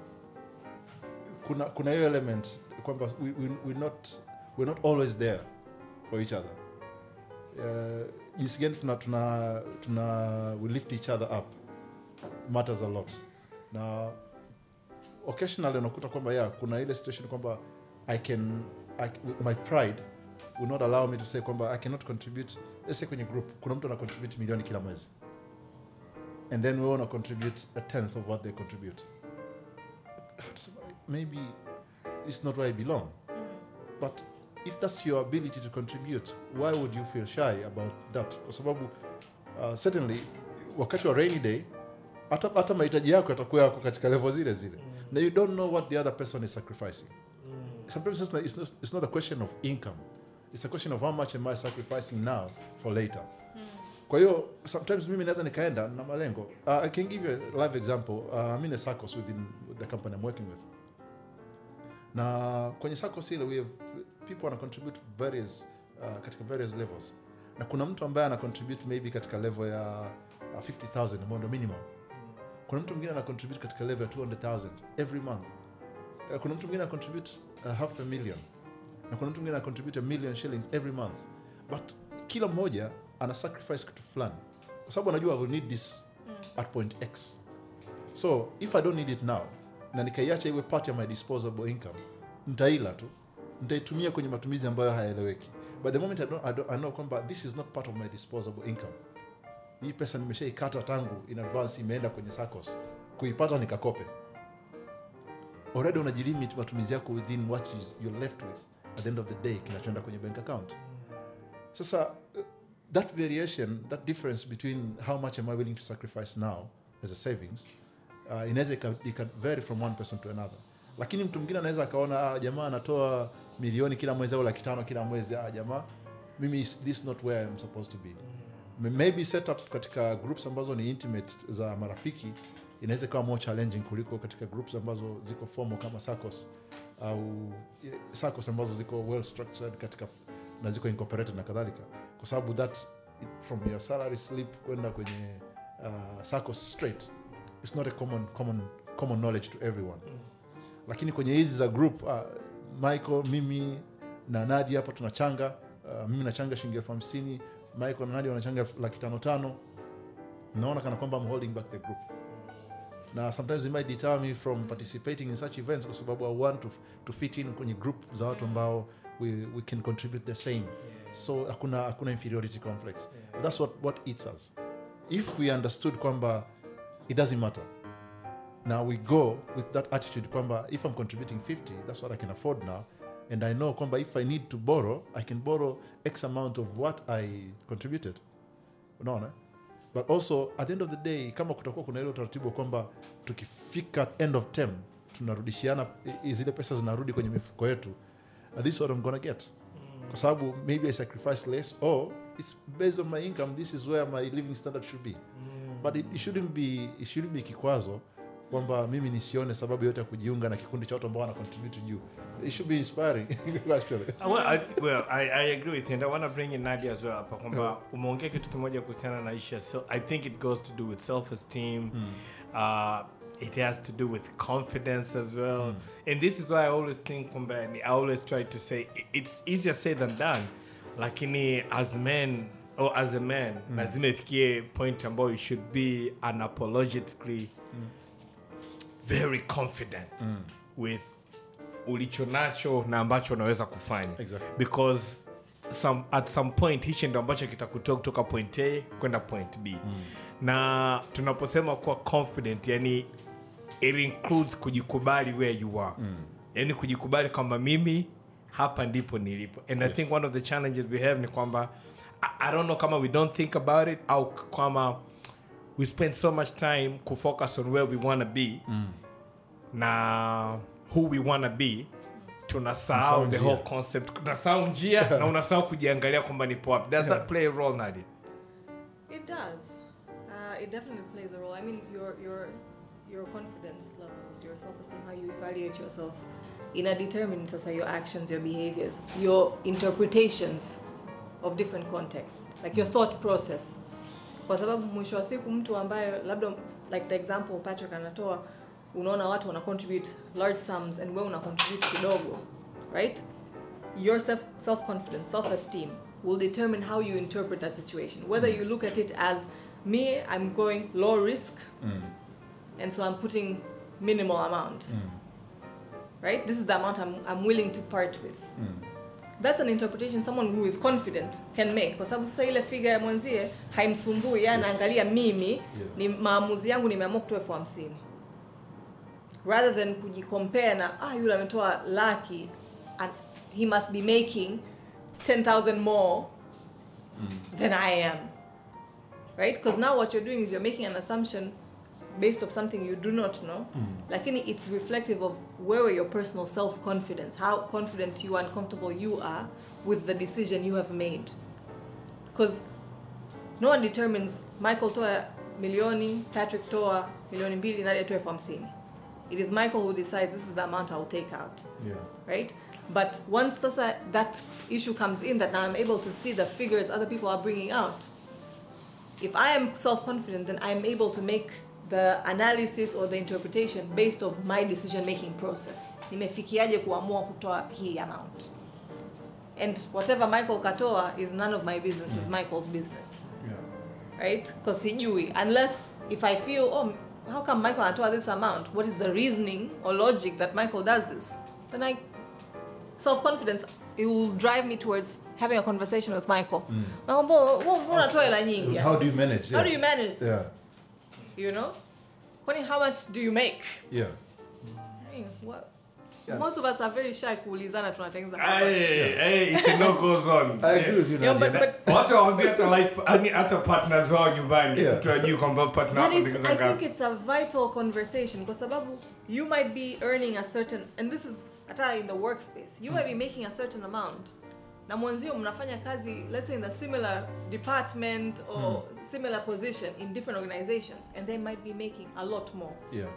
kuna kuna hiyo element kwamba we, we, we're not we're not always there for each other uh, jinsi gani tuna, tuna, tuna we lift each other up matters a lot na occasionally unakuta kwamba yeah kuna ile situation kwamba i can I, my pride will not allow me to say kwamba i cannot contribute let's say kwenye group kuna mtu ana contribute milioni kila mwezi and then we want to contribute a tenth of what they contribute. Maybe it's not where I belong. But if that's your ability to contribute, why would you feel shy about that? Kwa sababu uh, certainly wakati wa rainy day hata hata mahitaji yako yatakuwa yako katika level zile zile na you don't know what the other person is sacrificing sometimes it's not, it's, not, it's not a question of income it's a question of how much am i sacrificing now for later kwa hiyo sometimes mimi naweza nikaenda na malengo uh, i can give you a live example uh, i'm in a circus within the company i'm working with na kwenye circus ile we have people wana contribute various uh, katika various levels na kuna mtu ambaye ana contribute maybe katika level ya uh, 50000 ambayo ndio minimum kuna mtu mwingine ana contribute katika level ya 200000 every month uh, kuna mtu mwingine ana contribute uh, half a million na kuna mtu mwingine ana contribute a million shillings every month but kila mmoja ana sacrifice kitu fulani kwa sababu anajua I will need this at point x so if i don't need it now na nikaiacha iwe part ya my disposable income ntaila tu nitaitumia kwenye matumizi ambayo hayaeleweki but the moment I, don't, I, don't, I know kwamba this is not part of my disposable income hii pesa nimeshaikata tangu in advance imeenda kwenye sacos kuipata nikakope already unajilimit matumizi yako within what is you're left with at the end of the day kinachoenda kwenye bank account sasa uh, that variation that difference between how much am i willing to sacrifice now as a savings uh, inaweza ika ika vary from one person to another lakini mtu mwingine anaweza akaona ah, jamaa anatoa milioni kila mwezi au laki tano kila mwezi ah, jamaa mimi is- this is not where I'm supposed to be M- maybe set up katika groups ambazo ni intimate za marafiki inaweza ikawa more challenging kuliko katika groups ambazo ziko formal kama sacos au eh, sacos ambazo ziko well structured katika na ziko incorporated na kadhalika kwa sababu that it- from your salary slip kwenda kwenye uh, sacos straight it's not a common, common, common knowledge to everyone lakini kwenye hizi za group uh, michael mimi na nadia hapa tunachanga uh, mimi nachanga shilingi elfu hamsini michael na nadia wanachanga elfu- laki tano tano naona kana kwamba I'm holding back the group na sometimes it might deter me from participating in such events kwa sababu i want to, to fit in kwenye group za watu ambao we, we can contribute the same so hakuna hakuna inferiority complex But that's what, what eats us if we understood kwamba it doesn't matter now we go with that attitude kwamba if i'm contributing 50 that's what i can afford now and i know kwamba if i need to borrow i can borrow x amount of what i contributed unaona but also at the end of the day kama kutakuwa kuna ile utaratibu kwamba tukifika end of term tunarudishiana i- zile pesa zinarudi kwenye mifuko yetu uh, this is what i'm gonna get kwa sababu maybe i sacrifice less or it's based on my income this is where my living standard should be but it, it shouldn't be it shouldn't be kikwazo kwamba mimi nisione sababu yote ya kujiunga na kikundi cha watu ambao wana contribute juu it should be inspiring actually Uh, Well, I, well, I, I agree with you and I want to bring in Nadia as well hapa kwamba umeongea kitu kimoja kuhusiana na isha so I think it goes to do with self-esteem uh, it has to do with confidence as well and this is why I always think kwamba and I always try to say i- it's easier said than done lakini as men or as a man lazima ifikie point ambayo you should be unapologetically very confident with ulicho nacho na ambacho unaweza kufanya Exactly. because some, at some point hichi ndo ambacho kitakutoa kutoka point a kwenda point b na tunaposema kuwa confident yani it includes kujikubali where you are yani kujikubali kwamba mimi hapa ndipo nilipo and i think one of the challenges we have ni kwamba I, i don't know kama we don't think about it au kama we spend so much time kufocus on where we want to be na who we want to be tunasahau Tunasahau the njia. whole concept tunasahau njia na unasahau kujiangalia kwamba nipo wapi does that play a role Nadia? It does. Uh, it definitely plays a role. I mean, your your your confidence levels, your self-esteem, how you evaluate yourself, ina determine sasa your actions, your behaviors, your interpretations of different contexts, like your thought process. Kwa sababu mwisho wa siku mtu ambaye labda like the example Patrick anatoa, unaona watu wana contribute large sums and wewe una contribute kidogo, right? your self self confidence, self esteem will determine how you interpret that situation. Whether you look at it as me, I'm going low risk, and so I'm putting minimal amount. Right? This is the amount I'm, I'm willing to part with. That's an interpretation someone who is confident can make. Kwa sababu sasa ile figa ya mwenzie haimsumbui, yeye anaangalia mimi ni maamuzi yangu nimeamua kutoa elfu hamsini rather than kujicompare na ah yule ametoa laki and he must be making 10000 more than i am right because now what you're doing is you're making an assumption based of something you do not know lakini it's reflective of where your personal self-confidence how confident you and comfortable you are with the decision you have made because no one determines michael toa milioni patrick toa milioni mbili nadia toa elfu hamsini it is michael who decides this is the amount i'll take out yeah right but once sasa that issue comes in that now i'm able to see the figures other people are bringing out if i am self-confident then i'm able to make the analysis or the interpretation based of my decision making process nimefikiaje kuamua kutoa hii amount and whatever michael katoa is none of my business is michael's business yeah right because sijui unless if i feel oh how come michael anatoa this amount what is the reasoning or logic that michael does this then i self-confidence it will drive me towards having a conversation with michael Michael, mbona mbona unatoa hela nyingi how do you manage how do you manage this yeah you know kwani how much do you make yeah I mean, what Yeah. most of us are very shy kuulizana tunatengeneza how Hey, much. hey, it's a no go zone. i agree with you Yeah, Nadia. but- but- watu waambia hata life yani hata partners wao nyumbani Yeah. mtu ajui kwamba partner That wako is, ndio I think ngapi. it's a vital conversation kwa sababu you might be earning a certain and this is hata in the workspace you might be making a certain amount na mwenzio mnafanya kazi let's say in a similar department or similar position in different organizations and they might be making a lot more yeah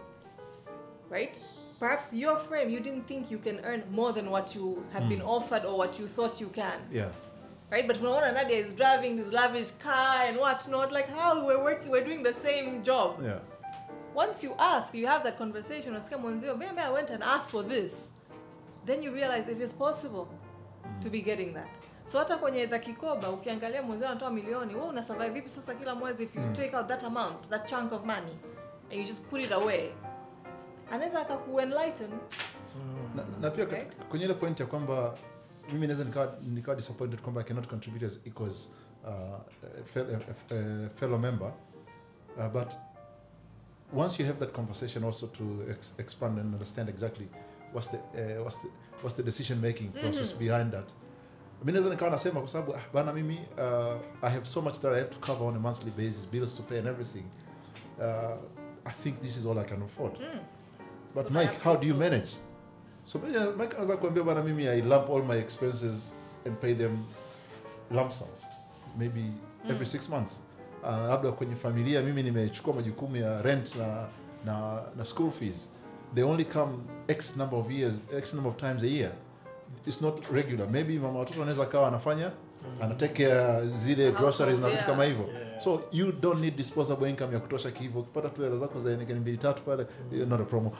right perhaps your frame you didn't think you can earn more than what you have been offered or what you thought you can yeah right? But unaona Nadia is driving this lavish car and what not, like how we're working, we're doing the same job. yeah Once you ask, you have that conversation, unasikia mwenzio, maybe I went and asked for this. then you realize it is possible to be getting that so hata kwenye za kikoba ukiangalia mwenzio anatoa milioni wewe una survive vipi sasa kila mwezi if you take out that amount that chunk of money and you just put it away anaweza akakuenlighten na, na pia Right. kwenye ile point ya kwamba mimi naweza nikawa, nikawa disappointed kwamba i cannot contribute as equals uh, a fel- a- a- a fellow member uh, but once you have that conversation also to ex expand and understand exactly what's the, uh, what's the, what's the decision making process behind that mi naweza nikawa nasema kwa sababu ah, bana mimi uh, i have so much that i have to cover on a monthly basis bills to pay and everything uh, i think this is all i can afford but So mike that how do you is- manage so mimi- mike anaweza kuambia bana mimi i lump all my expenses and pay them lump sum maybe every six months uh, labda kwenye familia mimi nimechukua majukumu ya rent na, na, na school fees they only come x number of years x number of times a year it's not regular maybe mama watoto anaweza kawa anafanya anatake care zile Household, groceries na vitu yeah. kama hivyo so you don't need disposable income ya kutosha kihivyo ukipata tu hela zako za nekeni mbili tatu pale eh, not a promo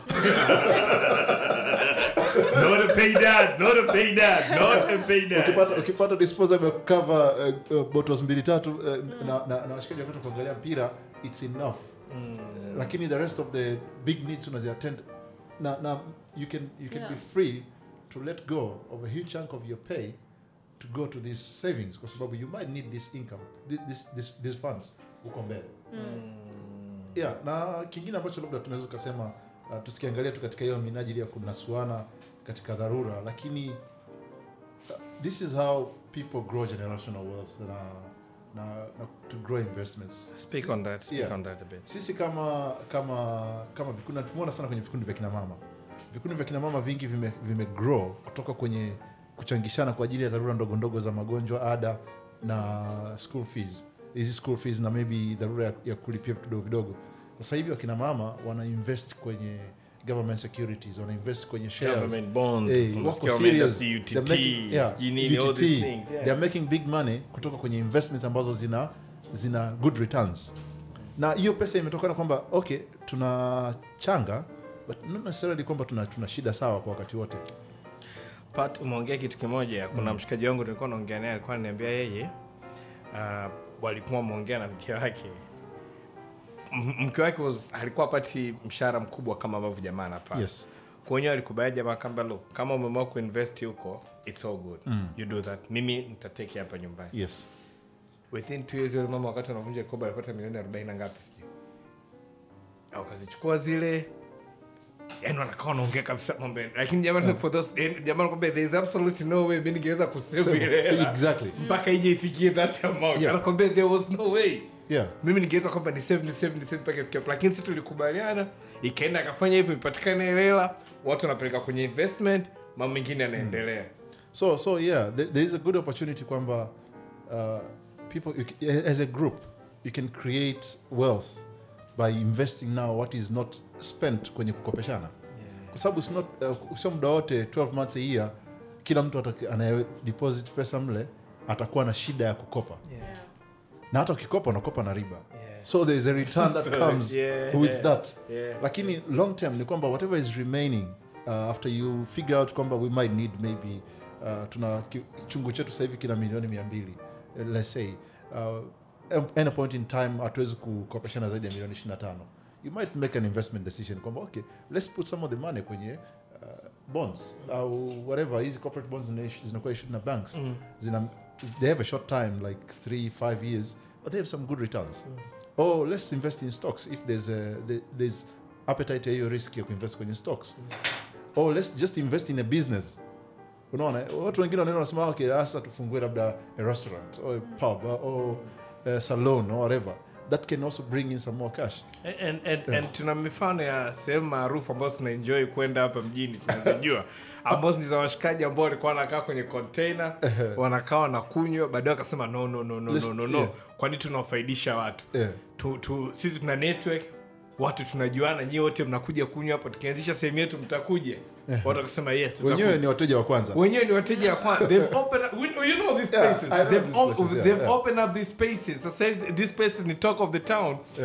not a pay dad not a pay dad not a pay dad ukipata ukipata disposable ya cover uh, uh, bottles mbili tatu uh, na, na, na washikaji wakati kuangalia mpira it's enough lakini the rest of the big needs unaziattend na, na you can you can Yeah. be free to let go of a huge chunk of your pay to go to these savings kwa sababu you might need this income thi- this, this, these funds huko mbele yeah na kingine ambacho labda tunaweza tukasema uh, tusikiangalia tu katika hiyo minajili ya kunasuana katika dharura lakini uh, this is how people grow generational wealth na, na, na to grow investments speak on that speak Yeah. on that a bit sisi kama kama kama vikundi na tumeona sana kwenye vikundi vya kina mama vikundi vya kina mama vingi vime, vime grow kutoka kwenye kuchangishana kwa ajili ya dharura ndogo ndogo za magonjwa ada na school fees hizi school fees na maybe dharura ya, ya kulipia vitu vidogo vidogo sasa hivi wakina mama wana invest kwenye government securities wana invest kwenye shares government bonds Hey, wako unasikia wameenda serious. CUTT, They're making- yeah, sijui nini, all UTT. these things, yeah. They're making big money kutoka kwenye investments ambazo zina zina good returns na hiyo pesa imetokana kwamba okay tunachanga but not necessarily kwamba tuna, tuna shida sawa kwa wakati wote Pat, umeongea kitu kimoja kuna mshikaji wangu nilikuwa naongea naye alikuwa ananiambia yeye uh, walikuwa wameongea na mke wake M- mke wake was, alikuwa apati mshahara mkubwa kama ambavyo jamaa anapata yes kwenyewe alikubali jamaa kamba lo kama umeamua kuinvest huko it's all good you do that mimi nitateke hapa nyumbani yes within two years yule mama wakati anavunja koba alipata milioni 40 na ngapi sijui akazichukua zile yani wanakaa wanaongea kabisa mambo ya- lakini jamani for those yani, jamani kwamba there is absolutely no way mimi ningeweza kusave So, ile hela exactly mpaka ije ifikie that amount Yeah. anakwambia there was no way yeah mimi ningeweza kwamba ni save ni save ni save mpaka ifikie hapo. lakini sisi tulikubaliana ikaenda akafanya hivyo ipatikane ile hela watu wanapeleka kwenye investment mambo mengine yanaendelea so so yeah there, there is a good opportunity kwamba uh, people you, ca- as a group you can create wealth by investing now what is not spent kwenye kukopeshana kwa sababu it's not uh, sio muda wote 12 months a year kila mtu ataki- anaye deposit pesa mle atakuwa na shida ya kukopa na hata ukikopa unakopa na riba so there is a return that comes Yeah. with that Yeah. lakini long term ni kwamba whatever is remaining uh, after you figure out kwamba we might need maybe uh, tuna ki- chungu chetu sasa hivi kina milioni mia mbili uh, let's say uh, at any point in time hatuwezi kukopeshana zaidi ya milioni 25 you might make an investment decision kwamba okay let's put some of the money kwenye uh, bonds au whatever hizi corporate bonds zina- zinakuwa issued na banks zina they have a short time like three five years but they have some good returns oh let's invest in stocks if there's a there- there's appetite ya hiyo risk ya kuinvest kwenye stocks oh let's just invest in a business unaona watu wengine wanaenda wanasema okay sasa tufungue labda a restaurant or a pub or a salon or whatever that can also bring in some more cash and, and, and tuna mifano ya sehemu maarufu ambazo tunaenjoy kwenda hapa mjini tunazijua ambazo ni za washikaji ambao walikuwa wanakaa kwenye container wanakaa wanakunywa baadaye wakasema no no no no, Let's- no, no, no. yeah. kwani tunawafaidisha watu Yeah. tu, tu, sisi tuna network watu tunajuana nyie wote mnakuja kunywa hapa tukianzisha sehemu yetu mtakuja watu wakasema yes tutakuja." wenyewe ni wateja wa kwanza wenyewe ni wateja wa kwanza they've opened up, we- you know these Yeah, spaces I know they've, these op- places, yeah, they've yeah. opened up these spaces sasa hivi these spaces ni talk of the town Yeah.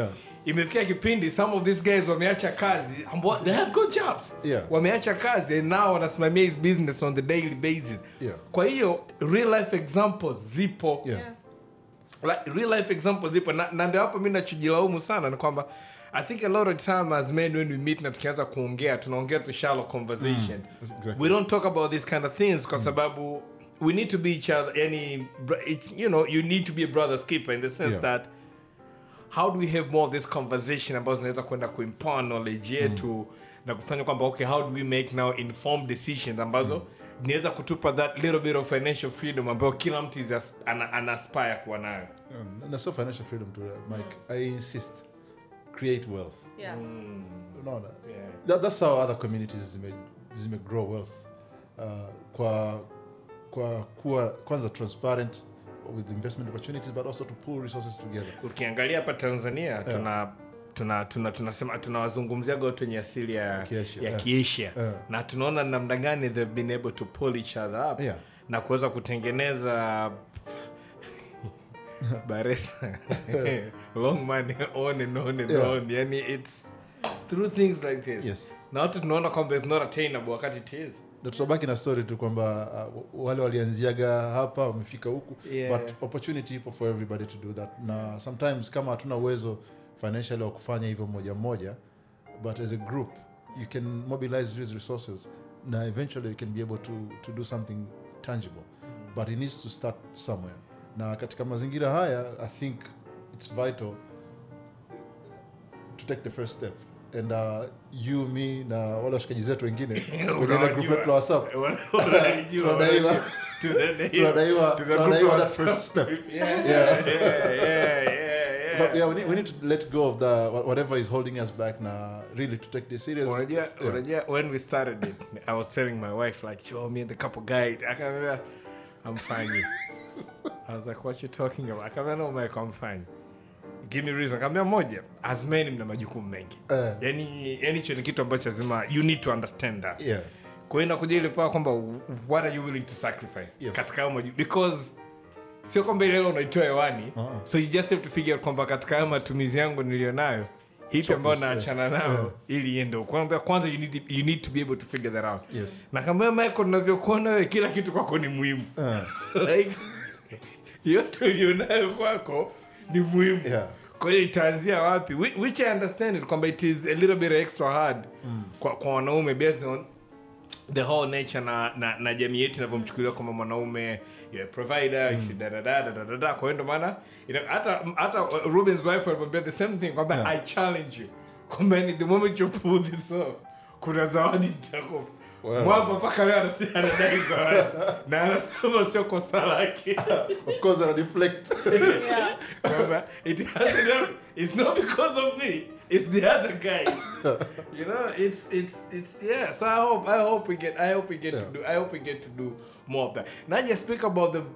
imefikia kipindi some of these guys wameacha kazi ambao they had good jobs Yeah. wameacha kazi and now wanasimamia his business on the daily basis Yeah. kwa hiyo real life examples zipo Yeah. Yeah. like, real life examples zipo na, na ndio hapo mi nachojilaumu sana ni kwamba i think a lot of time as men when we meet na tukianza kuongea tunaongea tu shallow conversation exactly. we don't talk about these kind of things kwa sababu we need to be each other yani br- it- you know you need to be a brother's keeper in the sense Yeah. that how do we have more of this conversation ambazo zinaweza kwenda kuimpart knowledge yetu na kufanya kwamba okay how do we make now informed decisions ambazo zinaweza kutupa that little bit of financial freedom ambayo kila mtu is as- ana, ana aspire kuwa nayo Um, na sio financial freedom to Mike. I insist. Create wealth. Yeah. Unaona? Yeah. That, that's how other communities zime, zime grow wealth. Uh, kwa kwa kuwa kwanza transparent with investment opportunities but also to pull resources together. ukiangalia hapa tanzania tuna tuna tuna tunasema tunawazungumziaga watu wenye asili ya Kiasia, ya yeah. kiasia Yeah. na tunaona namna gani they've been able to pull each other up Yeah. na kuweza kutengeneza baresa long money on and on and Yeah. on yani it's through things like this Yes. na watu tunaona kwamba it's not attainable wakati it is na tutabaki na story tu kwamba uh, wale walianziaga hapa wamefika huku Yeah. but opportunity ipo for everybody to do that na sometimes kama hatuna uwezo financially wa kufanya hivyo moja moja but as a group you can mobilize these resources na eventually you can be able to, to do something tangible but it needs to start somewhere na katika mazingira haya i think it's vital to take the first step and uh, you me na wale washikaji zetu wengine kwenye ile group yetu la whatsapp Wanajua, tunadaiwa tunadaiwa. tunadaiwa Tuna tunadaiwa group that first step Yeah, yeah, yeah, yeah, yeah. so yeah we need, we need to let go of the wha- whatever is holding us back na really to take this serious unajua Yeah. unajua when we started it i was telling my wife like show me and the couple guy akamwambia i'm fine i was like what you talking about akamwambia no mike i'm fine give me reason akamwambia moja as men mna majukumu mengi Eh. yani yani hicho ni kitu ambacho lazima you need to understand that yeah kwa hiyo inakuja ile paa kwamba what are you willing to sacrifice Yes. katika hayo maju because sio kwamba ile hela unaitoa hewani Uh-uh. so you just have to figure out kwamba katika hayo matumizi yangu nilionayo hipi ambayo yeah. naachana nayo ili iende huko. kwamba kwanza you need, you need to be able to figure that out Yes. na kama michael unavyokuona wewe kila kitu kwako ni muhimu uh, like yote ulionayo kwako ni muhimu Yeah. kwa hiyo itaanzia wapi Whi- which i understand it kwamba it is a little bit extra hard kwa, kwa wanaume based on the whole nature na, na, na jamii yetu inavyomchukulia kwamba mwanaume you're a provider you should da da da da da da da kwa hiyo ndo maana ina- hata hata uh, Ruben's wife alimwambia the same thing kwamba Yeah. I challenge you kwamba ni the moment you pull this off kuna zawadi nitakupa Well. mwamba mpaka leo ana- anadai zawadi na anasema sio kosa lake of course I deflect Yeah. Remember, it hasn't. It's not because of me. It's the other guy. you know, it's it's it's yeah. So I hope I hope we get I hope we get Yeah. to do I hope we get to do more of that. Now just speak about the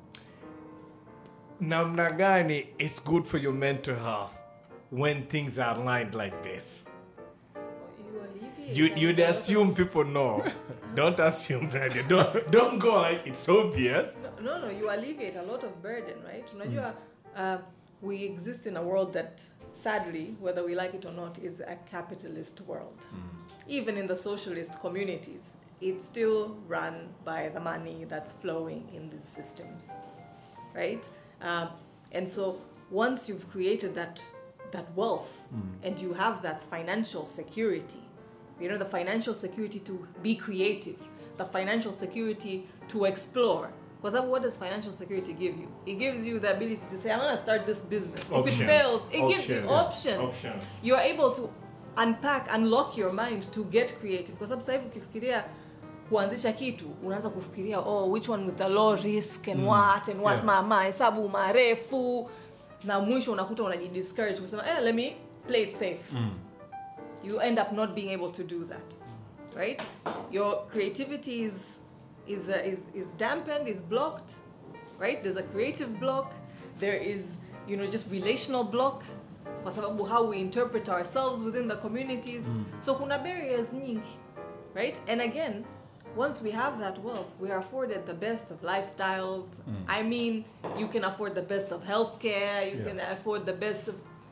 namna gani it's good for your mental health when things are aligned like this. You alleviate You a you'd lot of- assume people know. don't assume that. Don't don't go like it's obvious. no no you alleviate a lot of burden right unajua uh, we exist in a world that sadly whether we like it or not is a capitalist world even in the socialist communities it's still run by the money that's flowing in these systems right um, and so once you've created that that wealth and you have that financial security you know the financial security to be creative the financial security to explore because what does financial security give you it gives you the ability to say i'm going to start this business if Options. it fails it gives you Options. options Options. you're able to unpack unlock your mind to get creative kwa sababu sasa hivi ukifikiria kuanzisha kitu unaanza kufikiria oh which one with the low risk and what and what Yeah. ma mahesabu marefu na mwisho unakuta unajidiscourage kusema eh, let me play it safe you end up not being able to do that right your creativity is is uh, is is dampened is blocked right there's a creative block there is you know just relational block kwa sababu how we interpret ourselves within the communities so kuna barriers nyingi right and again once we have that wealth we are afforded the best of lifestyles i mean you can afford the best of healthcare you Yeah. can afford the best of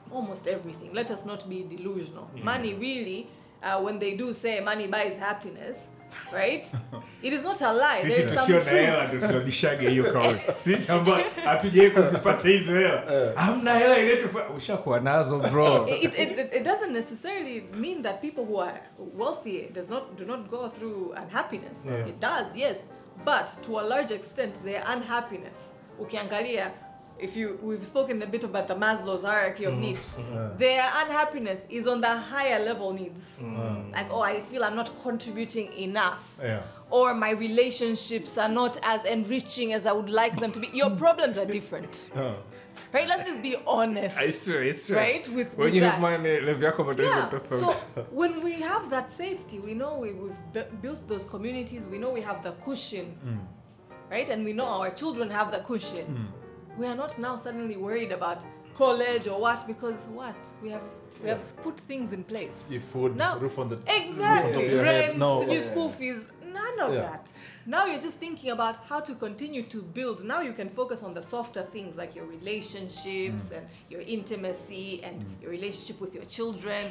almost everything. Let us not be delusional. Money really, uh, when they do say money buys happiness, right? it is not a lie. There sisi is some tusio na truth. hela ndo tunabishaga hiyo kauli sisi ambao hatujawai kuzipata hizo hela hamna hela iletufa ushakuwa nazo bro it, it, it, it doesn't necessarily mean that people who are wealthy does not do not go through unhappiness. It does, yes, but to a large extent, their unhappiness. Ukiangalia, if you we've spoken a bit about the Maslow's hierarchy of needs. Their unhappiness is on the higher level needs. Like, oh, I feel I'm not contributing enough. Yeah. Or my relationships are not as enriching as I would like them to be. Your problems are different. Right? Let's just be honest. It's true, it's true. Right? With- when with you that. have money level yako matatizo Yeah. tofauti So when we have that safety, we know we, we've bu- built those communities. We know we have the cushion, right? And we know our children have the cushion. We are not now suddenly worried about college or what because what we have we have put things in place. Your food, Now, roof on the exactly roof on top of your head. rent, No, your school fees, none of Yeah. that. Now you're just thinking about how to continue to build. Now you can focus on the softer things like your relationships Mm. and your intimacy and your relationship with your children,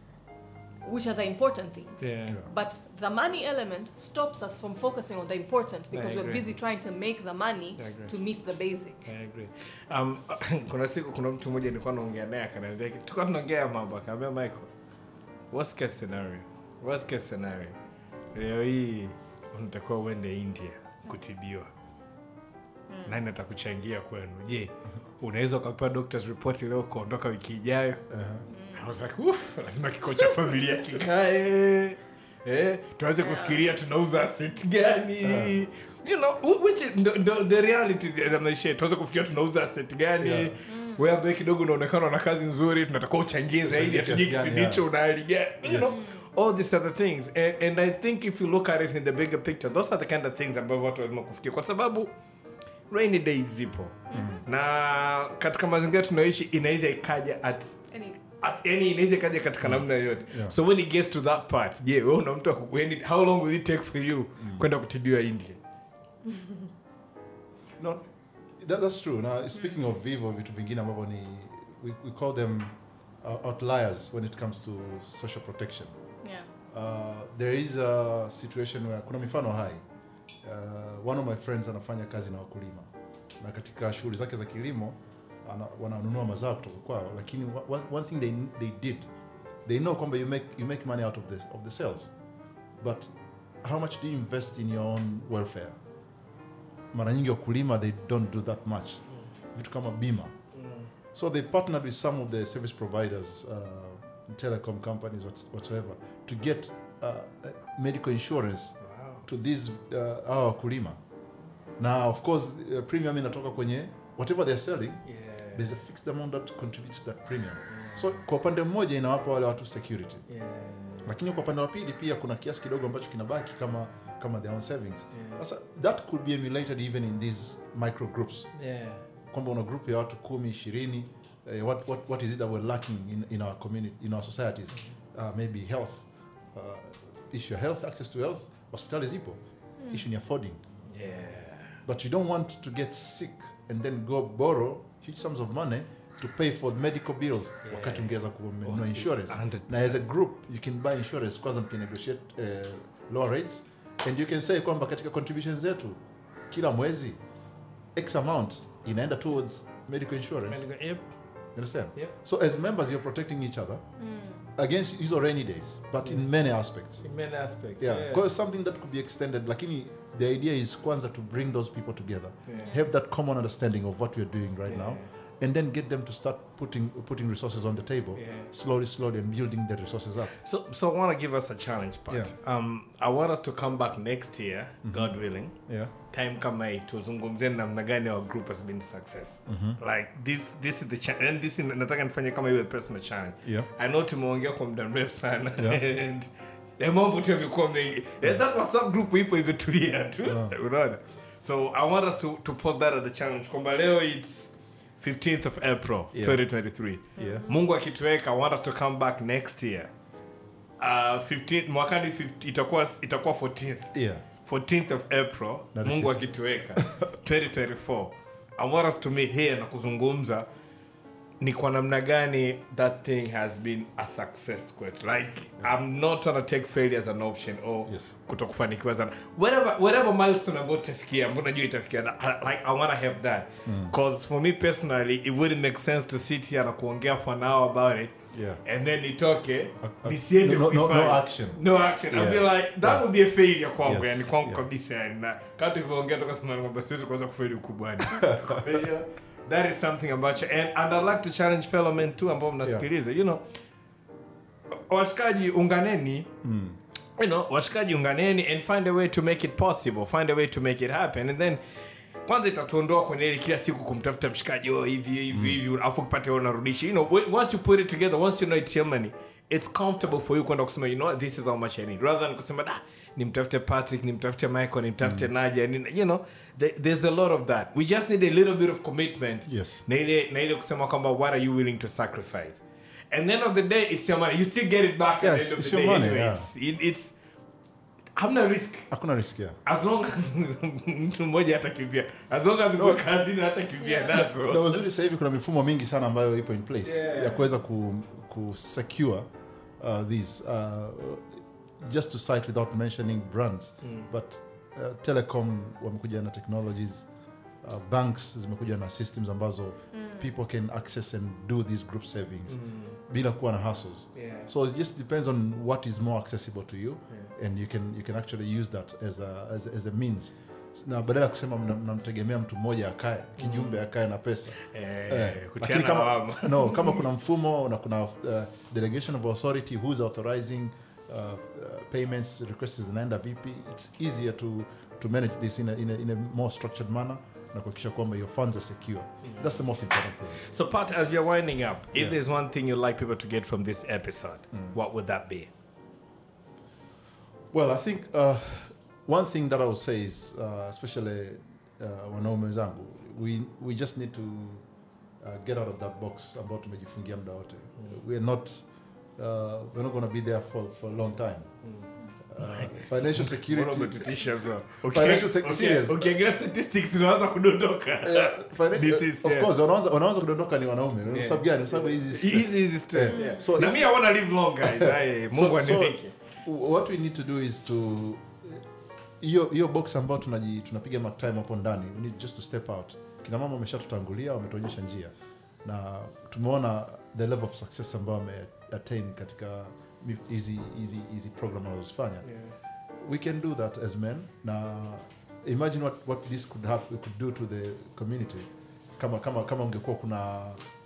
which are the important things. Yeah. But the money element stops us from focusing on the important because we're agree. busy trying to make the money I agree. to meet the basic. I agree. Um, kuna siku kuna mtu mmoja nilikuwa naongea naye akaniambia tulikuwa tunaongea mambo akaambia Michael worst case scenario worst case scenario leo hii unatakiwa uende India kutibiwa nani atakuchangia kwenu je unaweza ukapewa doctor's report leo ukaondoka wiki ijayo I was like, "Uff, lazima kikao cha familia kikae eh, tuanze kufikiria tunauza asset gani you know wh- which is ndo, ndo, the reality ya maisha yetu. tuanze kufikiria tunauza asset gani Yeah. wewe ambaye kidogo unaonekana na kazi nzuri tunatakiwa uchangie zaidi Uchangie hatujui kiasi gani, kipindi yeah. hicho una hali gani you know all these other things and, and i think if you look at it in the bigger picture those are the kind of things ambavyo watu lazima kufikia kwa sababu rainy days zipo na katika mazingira tunayoishi inaweza ikaja at Any, at yani inaweza ikaja katika namna yoyote so when it gets to that part je wewe una mtu aku- when it- how long will it take for you kwenda kutibiwa india No, that, that's true. Now, speaking of vivo, vitu vingine ambavyo ni we, we call them uh, outliers when it comes to social protection. yeah. Uh, there is a situation where kuna mifano hai. Uh, one of my friends anafanya kazi na wakulima na katika shughuli zake za kilimo ana, wananunua mazao kutoka kwao, lakini wa- one, one thing they, they did they know kwamba you make, you make money out of the, of the sales but how much do you invest in your own welfare? Mara nyingi wakulima they don't do that much. Vitu kama bima. So they partnered with some of the service providers, uh, telecom companies, what- whatever, to get uh, uh, medical insurance to these uh, hawa wakulima. Na of course uh, premium inatoka kwenye whatever they're selling, there's a fixed amount that contributes to that premium. So kwa upande mmoja inawapa wale watu security. Lakini kwa upande wa pili pia kuna kiasi kidogo ambacho kinabaki kama kama their own savings. Sasa that could be emulated even in these micro groups kwamba una group ya watu kumi ishirini eh, what, what, what is it that we're lacking in, in our community in our societies uh, maybe health uh, issue ya health access to health hospitali zipo issue ni affording but you don't want to get sick and then go borrow huge sums of money to pay for medical bills wakati ungeweza kununua insurance 100%. na as a group you can buy insurance kwanza mkinegotiate uh, lower rates and you can say kwamba katika contributions zetu kila mwezi x amount inaenda towards medical insurance Yep. you understand Yep. so as members you're protecting each other against hizo rainy days but in many aspects In many aspects. yeah because something that could be extended lakini the idea is kwanza to bring those people together Yeah. have that common understanding of what we're doing right now Yeah. and then get them to start putting putting resources on the table Yeah. slowly slowly and building the resources up So, so I want to give us a challenge, but Yeah. um, I want us to come back next year, God willing. yeah Time kama hii tuzungumzie namna gani our group has been a success. Like this, this is the challenge, and this is nataka nifanye kama iwe personal challenge. Yeah. I know tumeongea kwa muda mrefu sana Yeah. and ya mambo tu yamekuwa mengi. Yeah, that WhatsApp group ipo imetulia tu. Unaona? So I want us to to pose that as a challenge. Kwamba leo it's 15th of April Yeah. 2023. Yeah. Mungu akituweka, I want us to come back next year. Uh, 15 mwakani 50, itakuwa itakuwa 14th. yeah 14th of April, Na Mungu receipt. akituweka 2024. I want us to meet here na kuzungumza ni kwa namna gani that thing has been a success kwetu like i'm not trying to take failure as an option or Yes. kutokufanikiwa sana whatever whatever milestone ambayo utafikia ambayo najua itafikia na- I- like i want to have that because for me personally it wouldn't make sense to sit here na kuongea for an hour about it Yeah. and then nitoke a- nisiende no- no- kuifanya. no action. no action i'll be Yeah. like that Yeah. would be a failure kwangu Yes. yani kwangu Yeah. kabisa yani na kama tulivyoongea toka zamani kwamba siwezi kuanza kufeli ukubwani Kwa hiyo, that is something ambacho and, and I'd like to challenge fellow men too ambao mnasikiliza you know washikaji unganeni you know washikaji unganeni and find a way to make it possible find a way to make it happen and then kwanza itatuondoa kwenye ile kila siku kumtafuta mshikaji oh hivi hivi hivi alafu ukipata wewe unarudisha you know when- once you put it together once you know it's your money it's comfortable for you kwenda kusema you know what, this is how much i need rather than kusema da nimtafute patrick nimtafute michael nimtafute nadia ni- you know there, there's a lot of that we just need a little bit of commitment Yes. na ile na ile kusema kwamba what are you willing to sacrifice and the end of the day it's your money you still get it back at Yes, the end of it's the your day money, anyways it, it's hamna risk hakuna risk yeah. as long as mtu mmoja hatakimbia as long as uko kazini hatakimbia na nazo uzuri sasa hivi kuna mifumo mingi sana ambayo ipo in place Yeah. ya kuweza ku, ku secure uh, these uh, just to cite without mentioning brands but uh, telecom wamekuja na technologies uh, banks zimekuja na systems ambazo people can access and do these group savings bila kuwa na hassles Yeah. so it just depends on what is more accessible to you and you can you can actually use that as a, as a, as a means na badala ya kusema mna- mnamtegemea mtu mmoja akae kijumbe akae na pesa Eh, Eh, kutiana lakini kama, lawama. no, kama kuna mfumo na kuna uh, delegation of authority who's authorizing uh, uh, payments requests zinaenda vipi it's easier to, to manage this in a, in, a, in a more structured manner na kuhakikisha kwamba your funds are secure that's the most important thing so pat as you're winding up if Yeah. there's one thing you'd like people to get from this episode what would that be Well, I think uh, one thing that I would say is, uh, especially uh, wanaume wenzangu, we, we just need to uh, get out of that box ambao tumejifungia muda wote. We're not, uh, we're not going to be there for, for a long time. Uh, financial Mbona security. umetutisha, bro? Financial sec- Okay, serious. ukiangalia statistics tunaanza kudondoka Yeah, finan- This is, of yeah. course wanaanza wanaanza kudondoka ni wanaume kwa Yeah. sababu gani? Kwa sababu hizi Easy, easy stress, Yeah. yeah. So na if- mi i wanna live long guys Aye, mungu so, so aniweke what we need to do is to hiyo hiyo box ambayo tunaji tunapiga mark time hapo ndani we need just to step out kina mama wameshatutangulia wametuonyesha njia na tumeona the level of success ambayo wame attain katika mi- hizi hizi hizi program wanazofanya we can do that as men na imagine what, what this could have we could do to the community kama kama kama ungekuwa kuna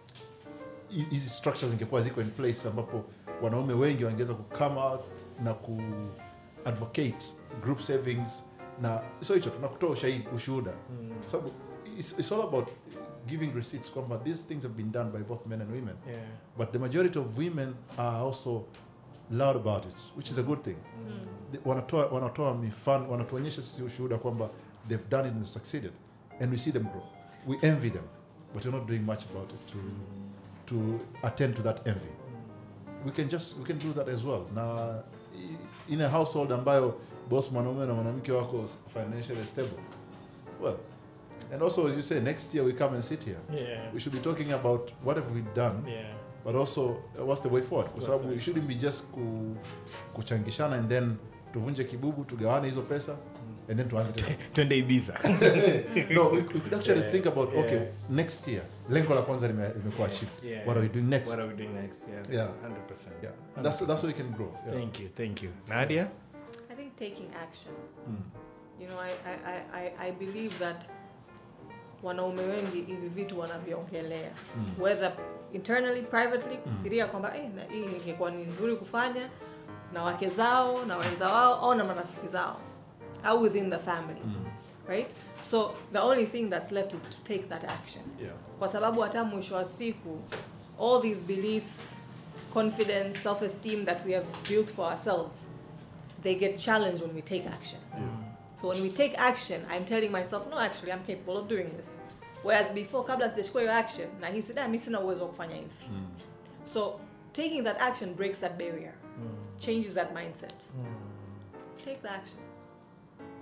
hi- hizi structures zingekuwa ziko in place ambapo wanaume wengi wangeweza kukame out na ku advocate group savings na sio hicho tuna kutoa ushahidi ushuhuda kwa sababu it's, it's all about giving receipts kwamba these things have been done by both men and women Yeah. but the majority of women are also loud about it which is a good thing The- wanatoa wanatoa mifano wanatuonyesha sisi ushuhuda kwamba they've done it and succeeded and we see them grow we envy them but we're not doing much about it to to attend to that envy we can just we can do that as well na i- in a household ambayo both mwanaume na mwanamke wako financially stable well and also as you say next year we come and sit here Yeah. we should be talking about what have we done Yeah. but also uh, what's the way forward kwa What's sababu the way it shouldn't be just ku, kuchangishana and then tuvunje kibubu tugawane hizo pesa and then tuanze tena twende ibiza no we, we could actually Yeah, think about okay yeah. next year lengo la kwanza lime- limekuwa achieved Yeah. what are we doing next what are we doing next yeah, Yeah. 100% yeah that's that's how we can grow yeah. thank you thank you nadia I think taking action. You know, I, I, I, I- I believe that wanaume wengi hivi vitu wanaviongelea whether internally privately kufikiria kwamba eh, na hii ingekuwa ni nzuri kufanya na wake zao na wenza wao au na marafiki zao au within the families right so the only thing that's left is to take that action yeah kwa sababu hata mwisho wa siku all these beliefs confidence self-esteem that we have built for ourselves they get challenged when we take action so when we take action i'm telling myself no actually i'm capable of doing this whereas before kabla sijachukua hiyo action nahisi da mi sina uwezo wa kufanya hivi so taking that action breaks that barrier changes that mindset take the action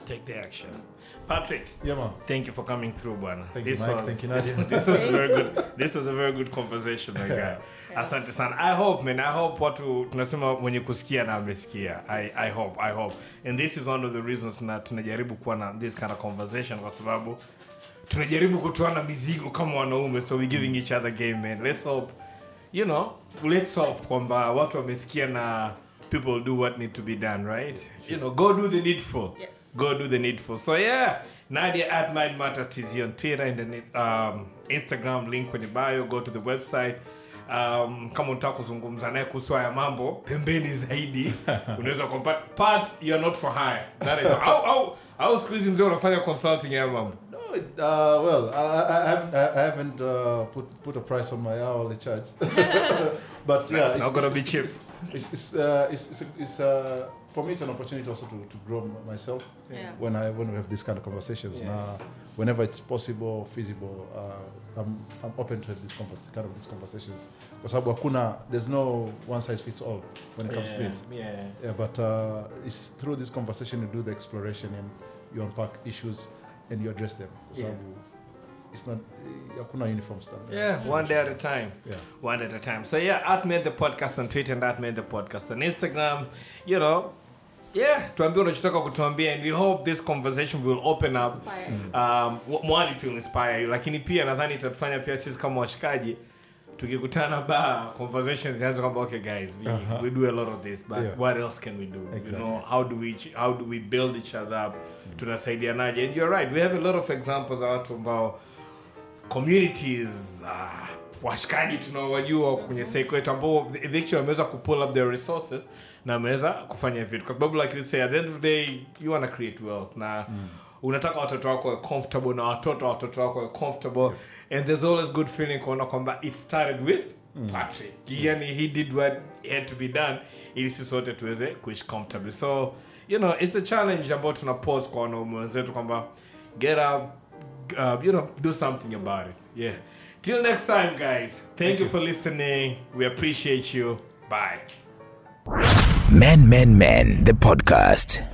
take the action patrick Yeah, man. thank you for coming through bwana Thank you, this Mike. was, Thank you, Nadia. this was a very good this was a very good conversation my guy asante sana i hope man i hope watu tunasema mwenye kusikia na amesikia I, i hope i hope and this is one of the reasons tuna- tunajaribu kuwa na this kind of conversation kwa sababu tunajaribu kutoana mizigo kama wanaume so we giving each other game man let's hope you know let's hope kwamba watu wamesikia na people do what need to be done right you know go do the needful Yes. go do the needful so yeah nadia at mind matters tz on twitter and then um, instagram link kwenye bio go to the website um, kama unataka kuzungumza naye kuhusu haya mambo pembeni zaidi unaweza kumpata part you are not for hire That is- au au au siku hizi mzee unafanya consulting ya mambo No, it, uh, well, I, I, I haven't, I I haven't uh, put put a price on my hourly charge, but yeah, it's not gonna be cheap. It's it's uh, it's, it's, it's uh, for me it's an opportunity also to, to grow m- myself Yeah. when I when we have these kind of conversations. Yeah. Now, whenever it's possible, feasible, uh, I'm I'm open to have this convers- kind of these conversations. Kwa sababu hakuna there's no one size fits all when it comes to this. yeah Yeah, but uh, it's through this conversation you do the exploration and you unpack issues and you address them. Kwa Yeah. sababu it's not hakuna uniform standard. Yeah, one day at a time. Yeah. One at a time. So yeah, at made the podcast on Twitter and at made the podcast on Instagram. You know, yeah, tuambie unachotaka kutuambia and we hope this conversation will open up Inspire. um, w- one it will inspire you lakini pia nadhani itatufanya pia sisi kama washikaji tukikutana ba conversations zianze kwamba okay guys we, we do a lot of this but Yeah. what else can we do you Exactly. know how do we ch- how do we build each other up tunasaidianaje and you're right we have a lot of examples za watu ambao communities uh, washikaji tunaowajua wako kwenye seiko yetu ambao eventually wameweza kupull up their resources na wameweza kufanya vitu kwa sababu like you say at the end of the day you wanna create wealth na unataka watoto wako wawe comfortable na watoto wa watoto wako wawe comfortable and there's always good feeling kuona kwamba it started with patrick yani he did what had to be done ili sisi wote tuweze kuishi comfortably so you know it's a challenge ambayo tuna pose kwa wanaume wenzetu kwamba get up uh, you know, do something about it. Yeah. Till next time, guys. Thank, you for listening. We appreciate you. Bye. Man, Man, Man, the podcast.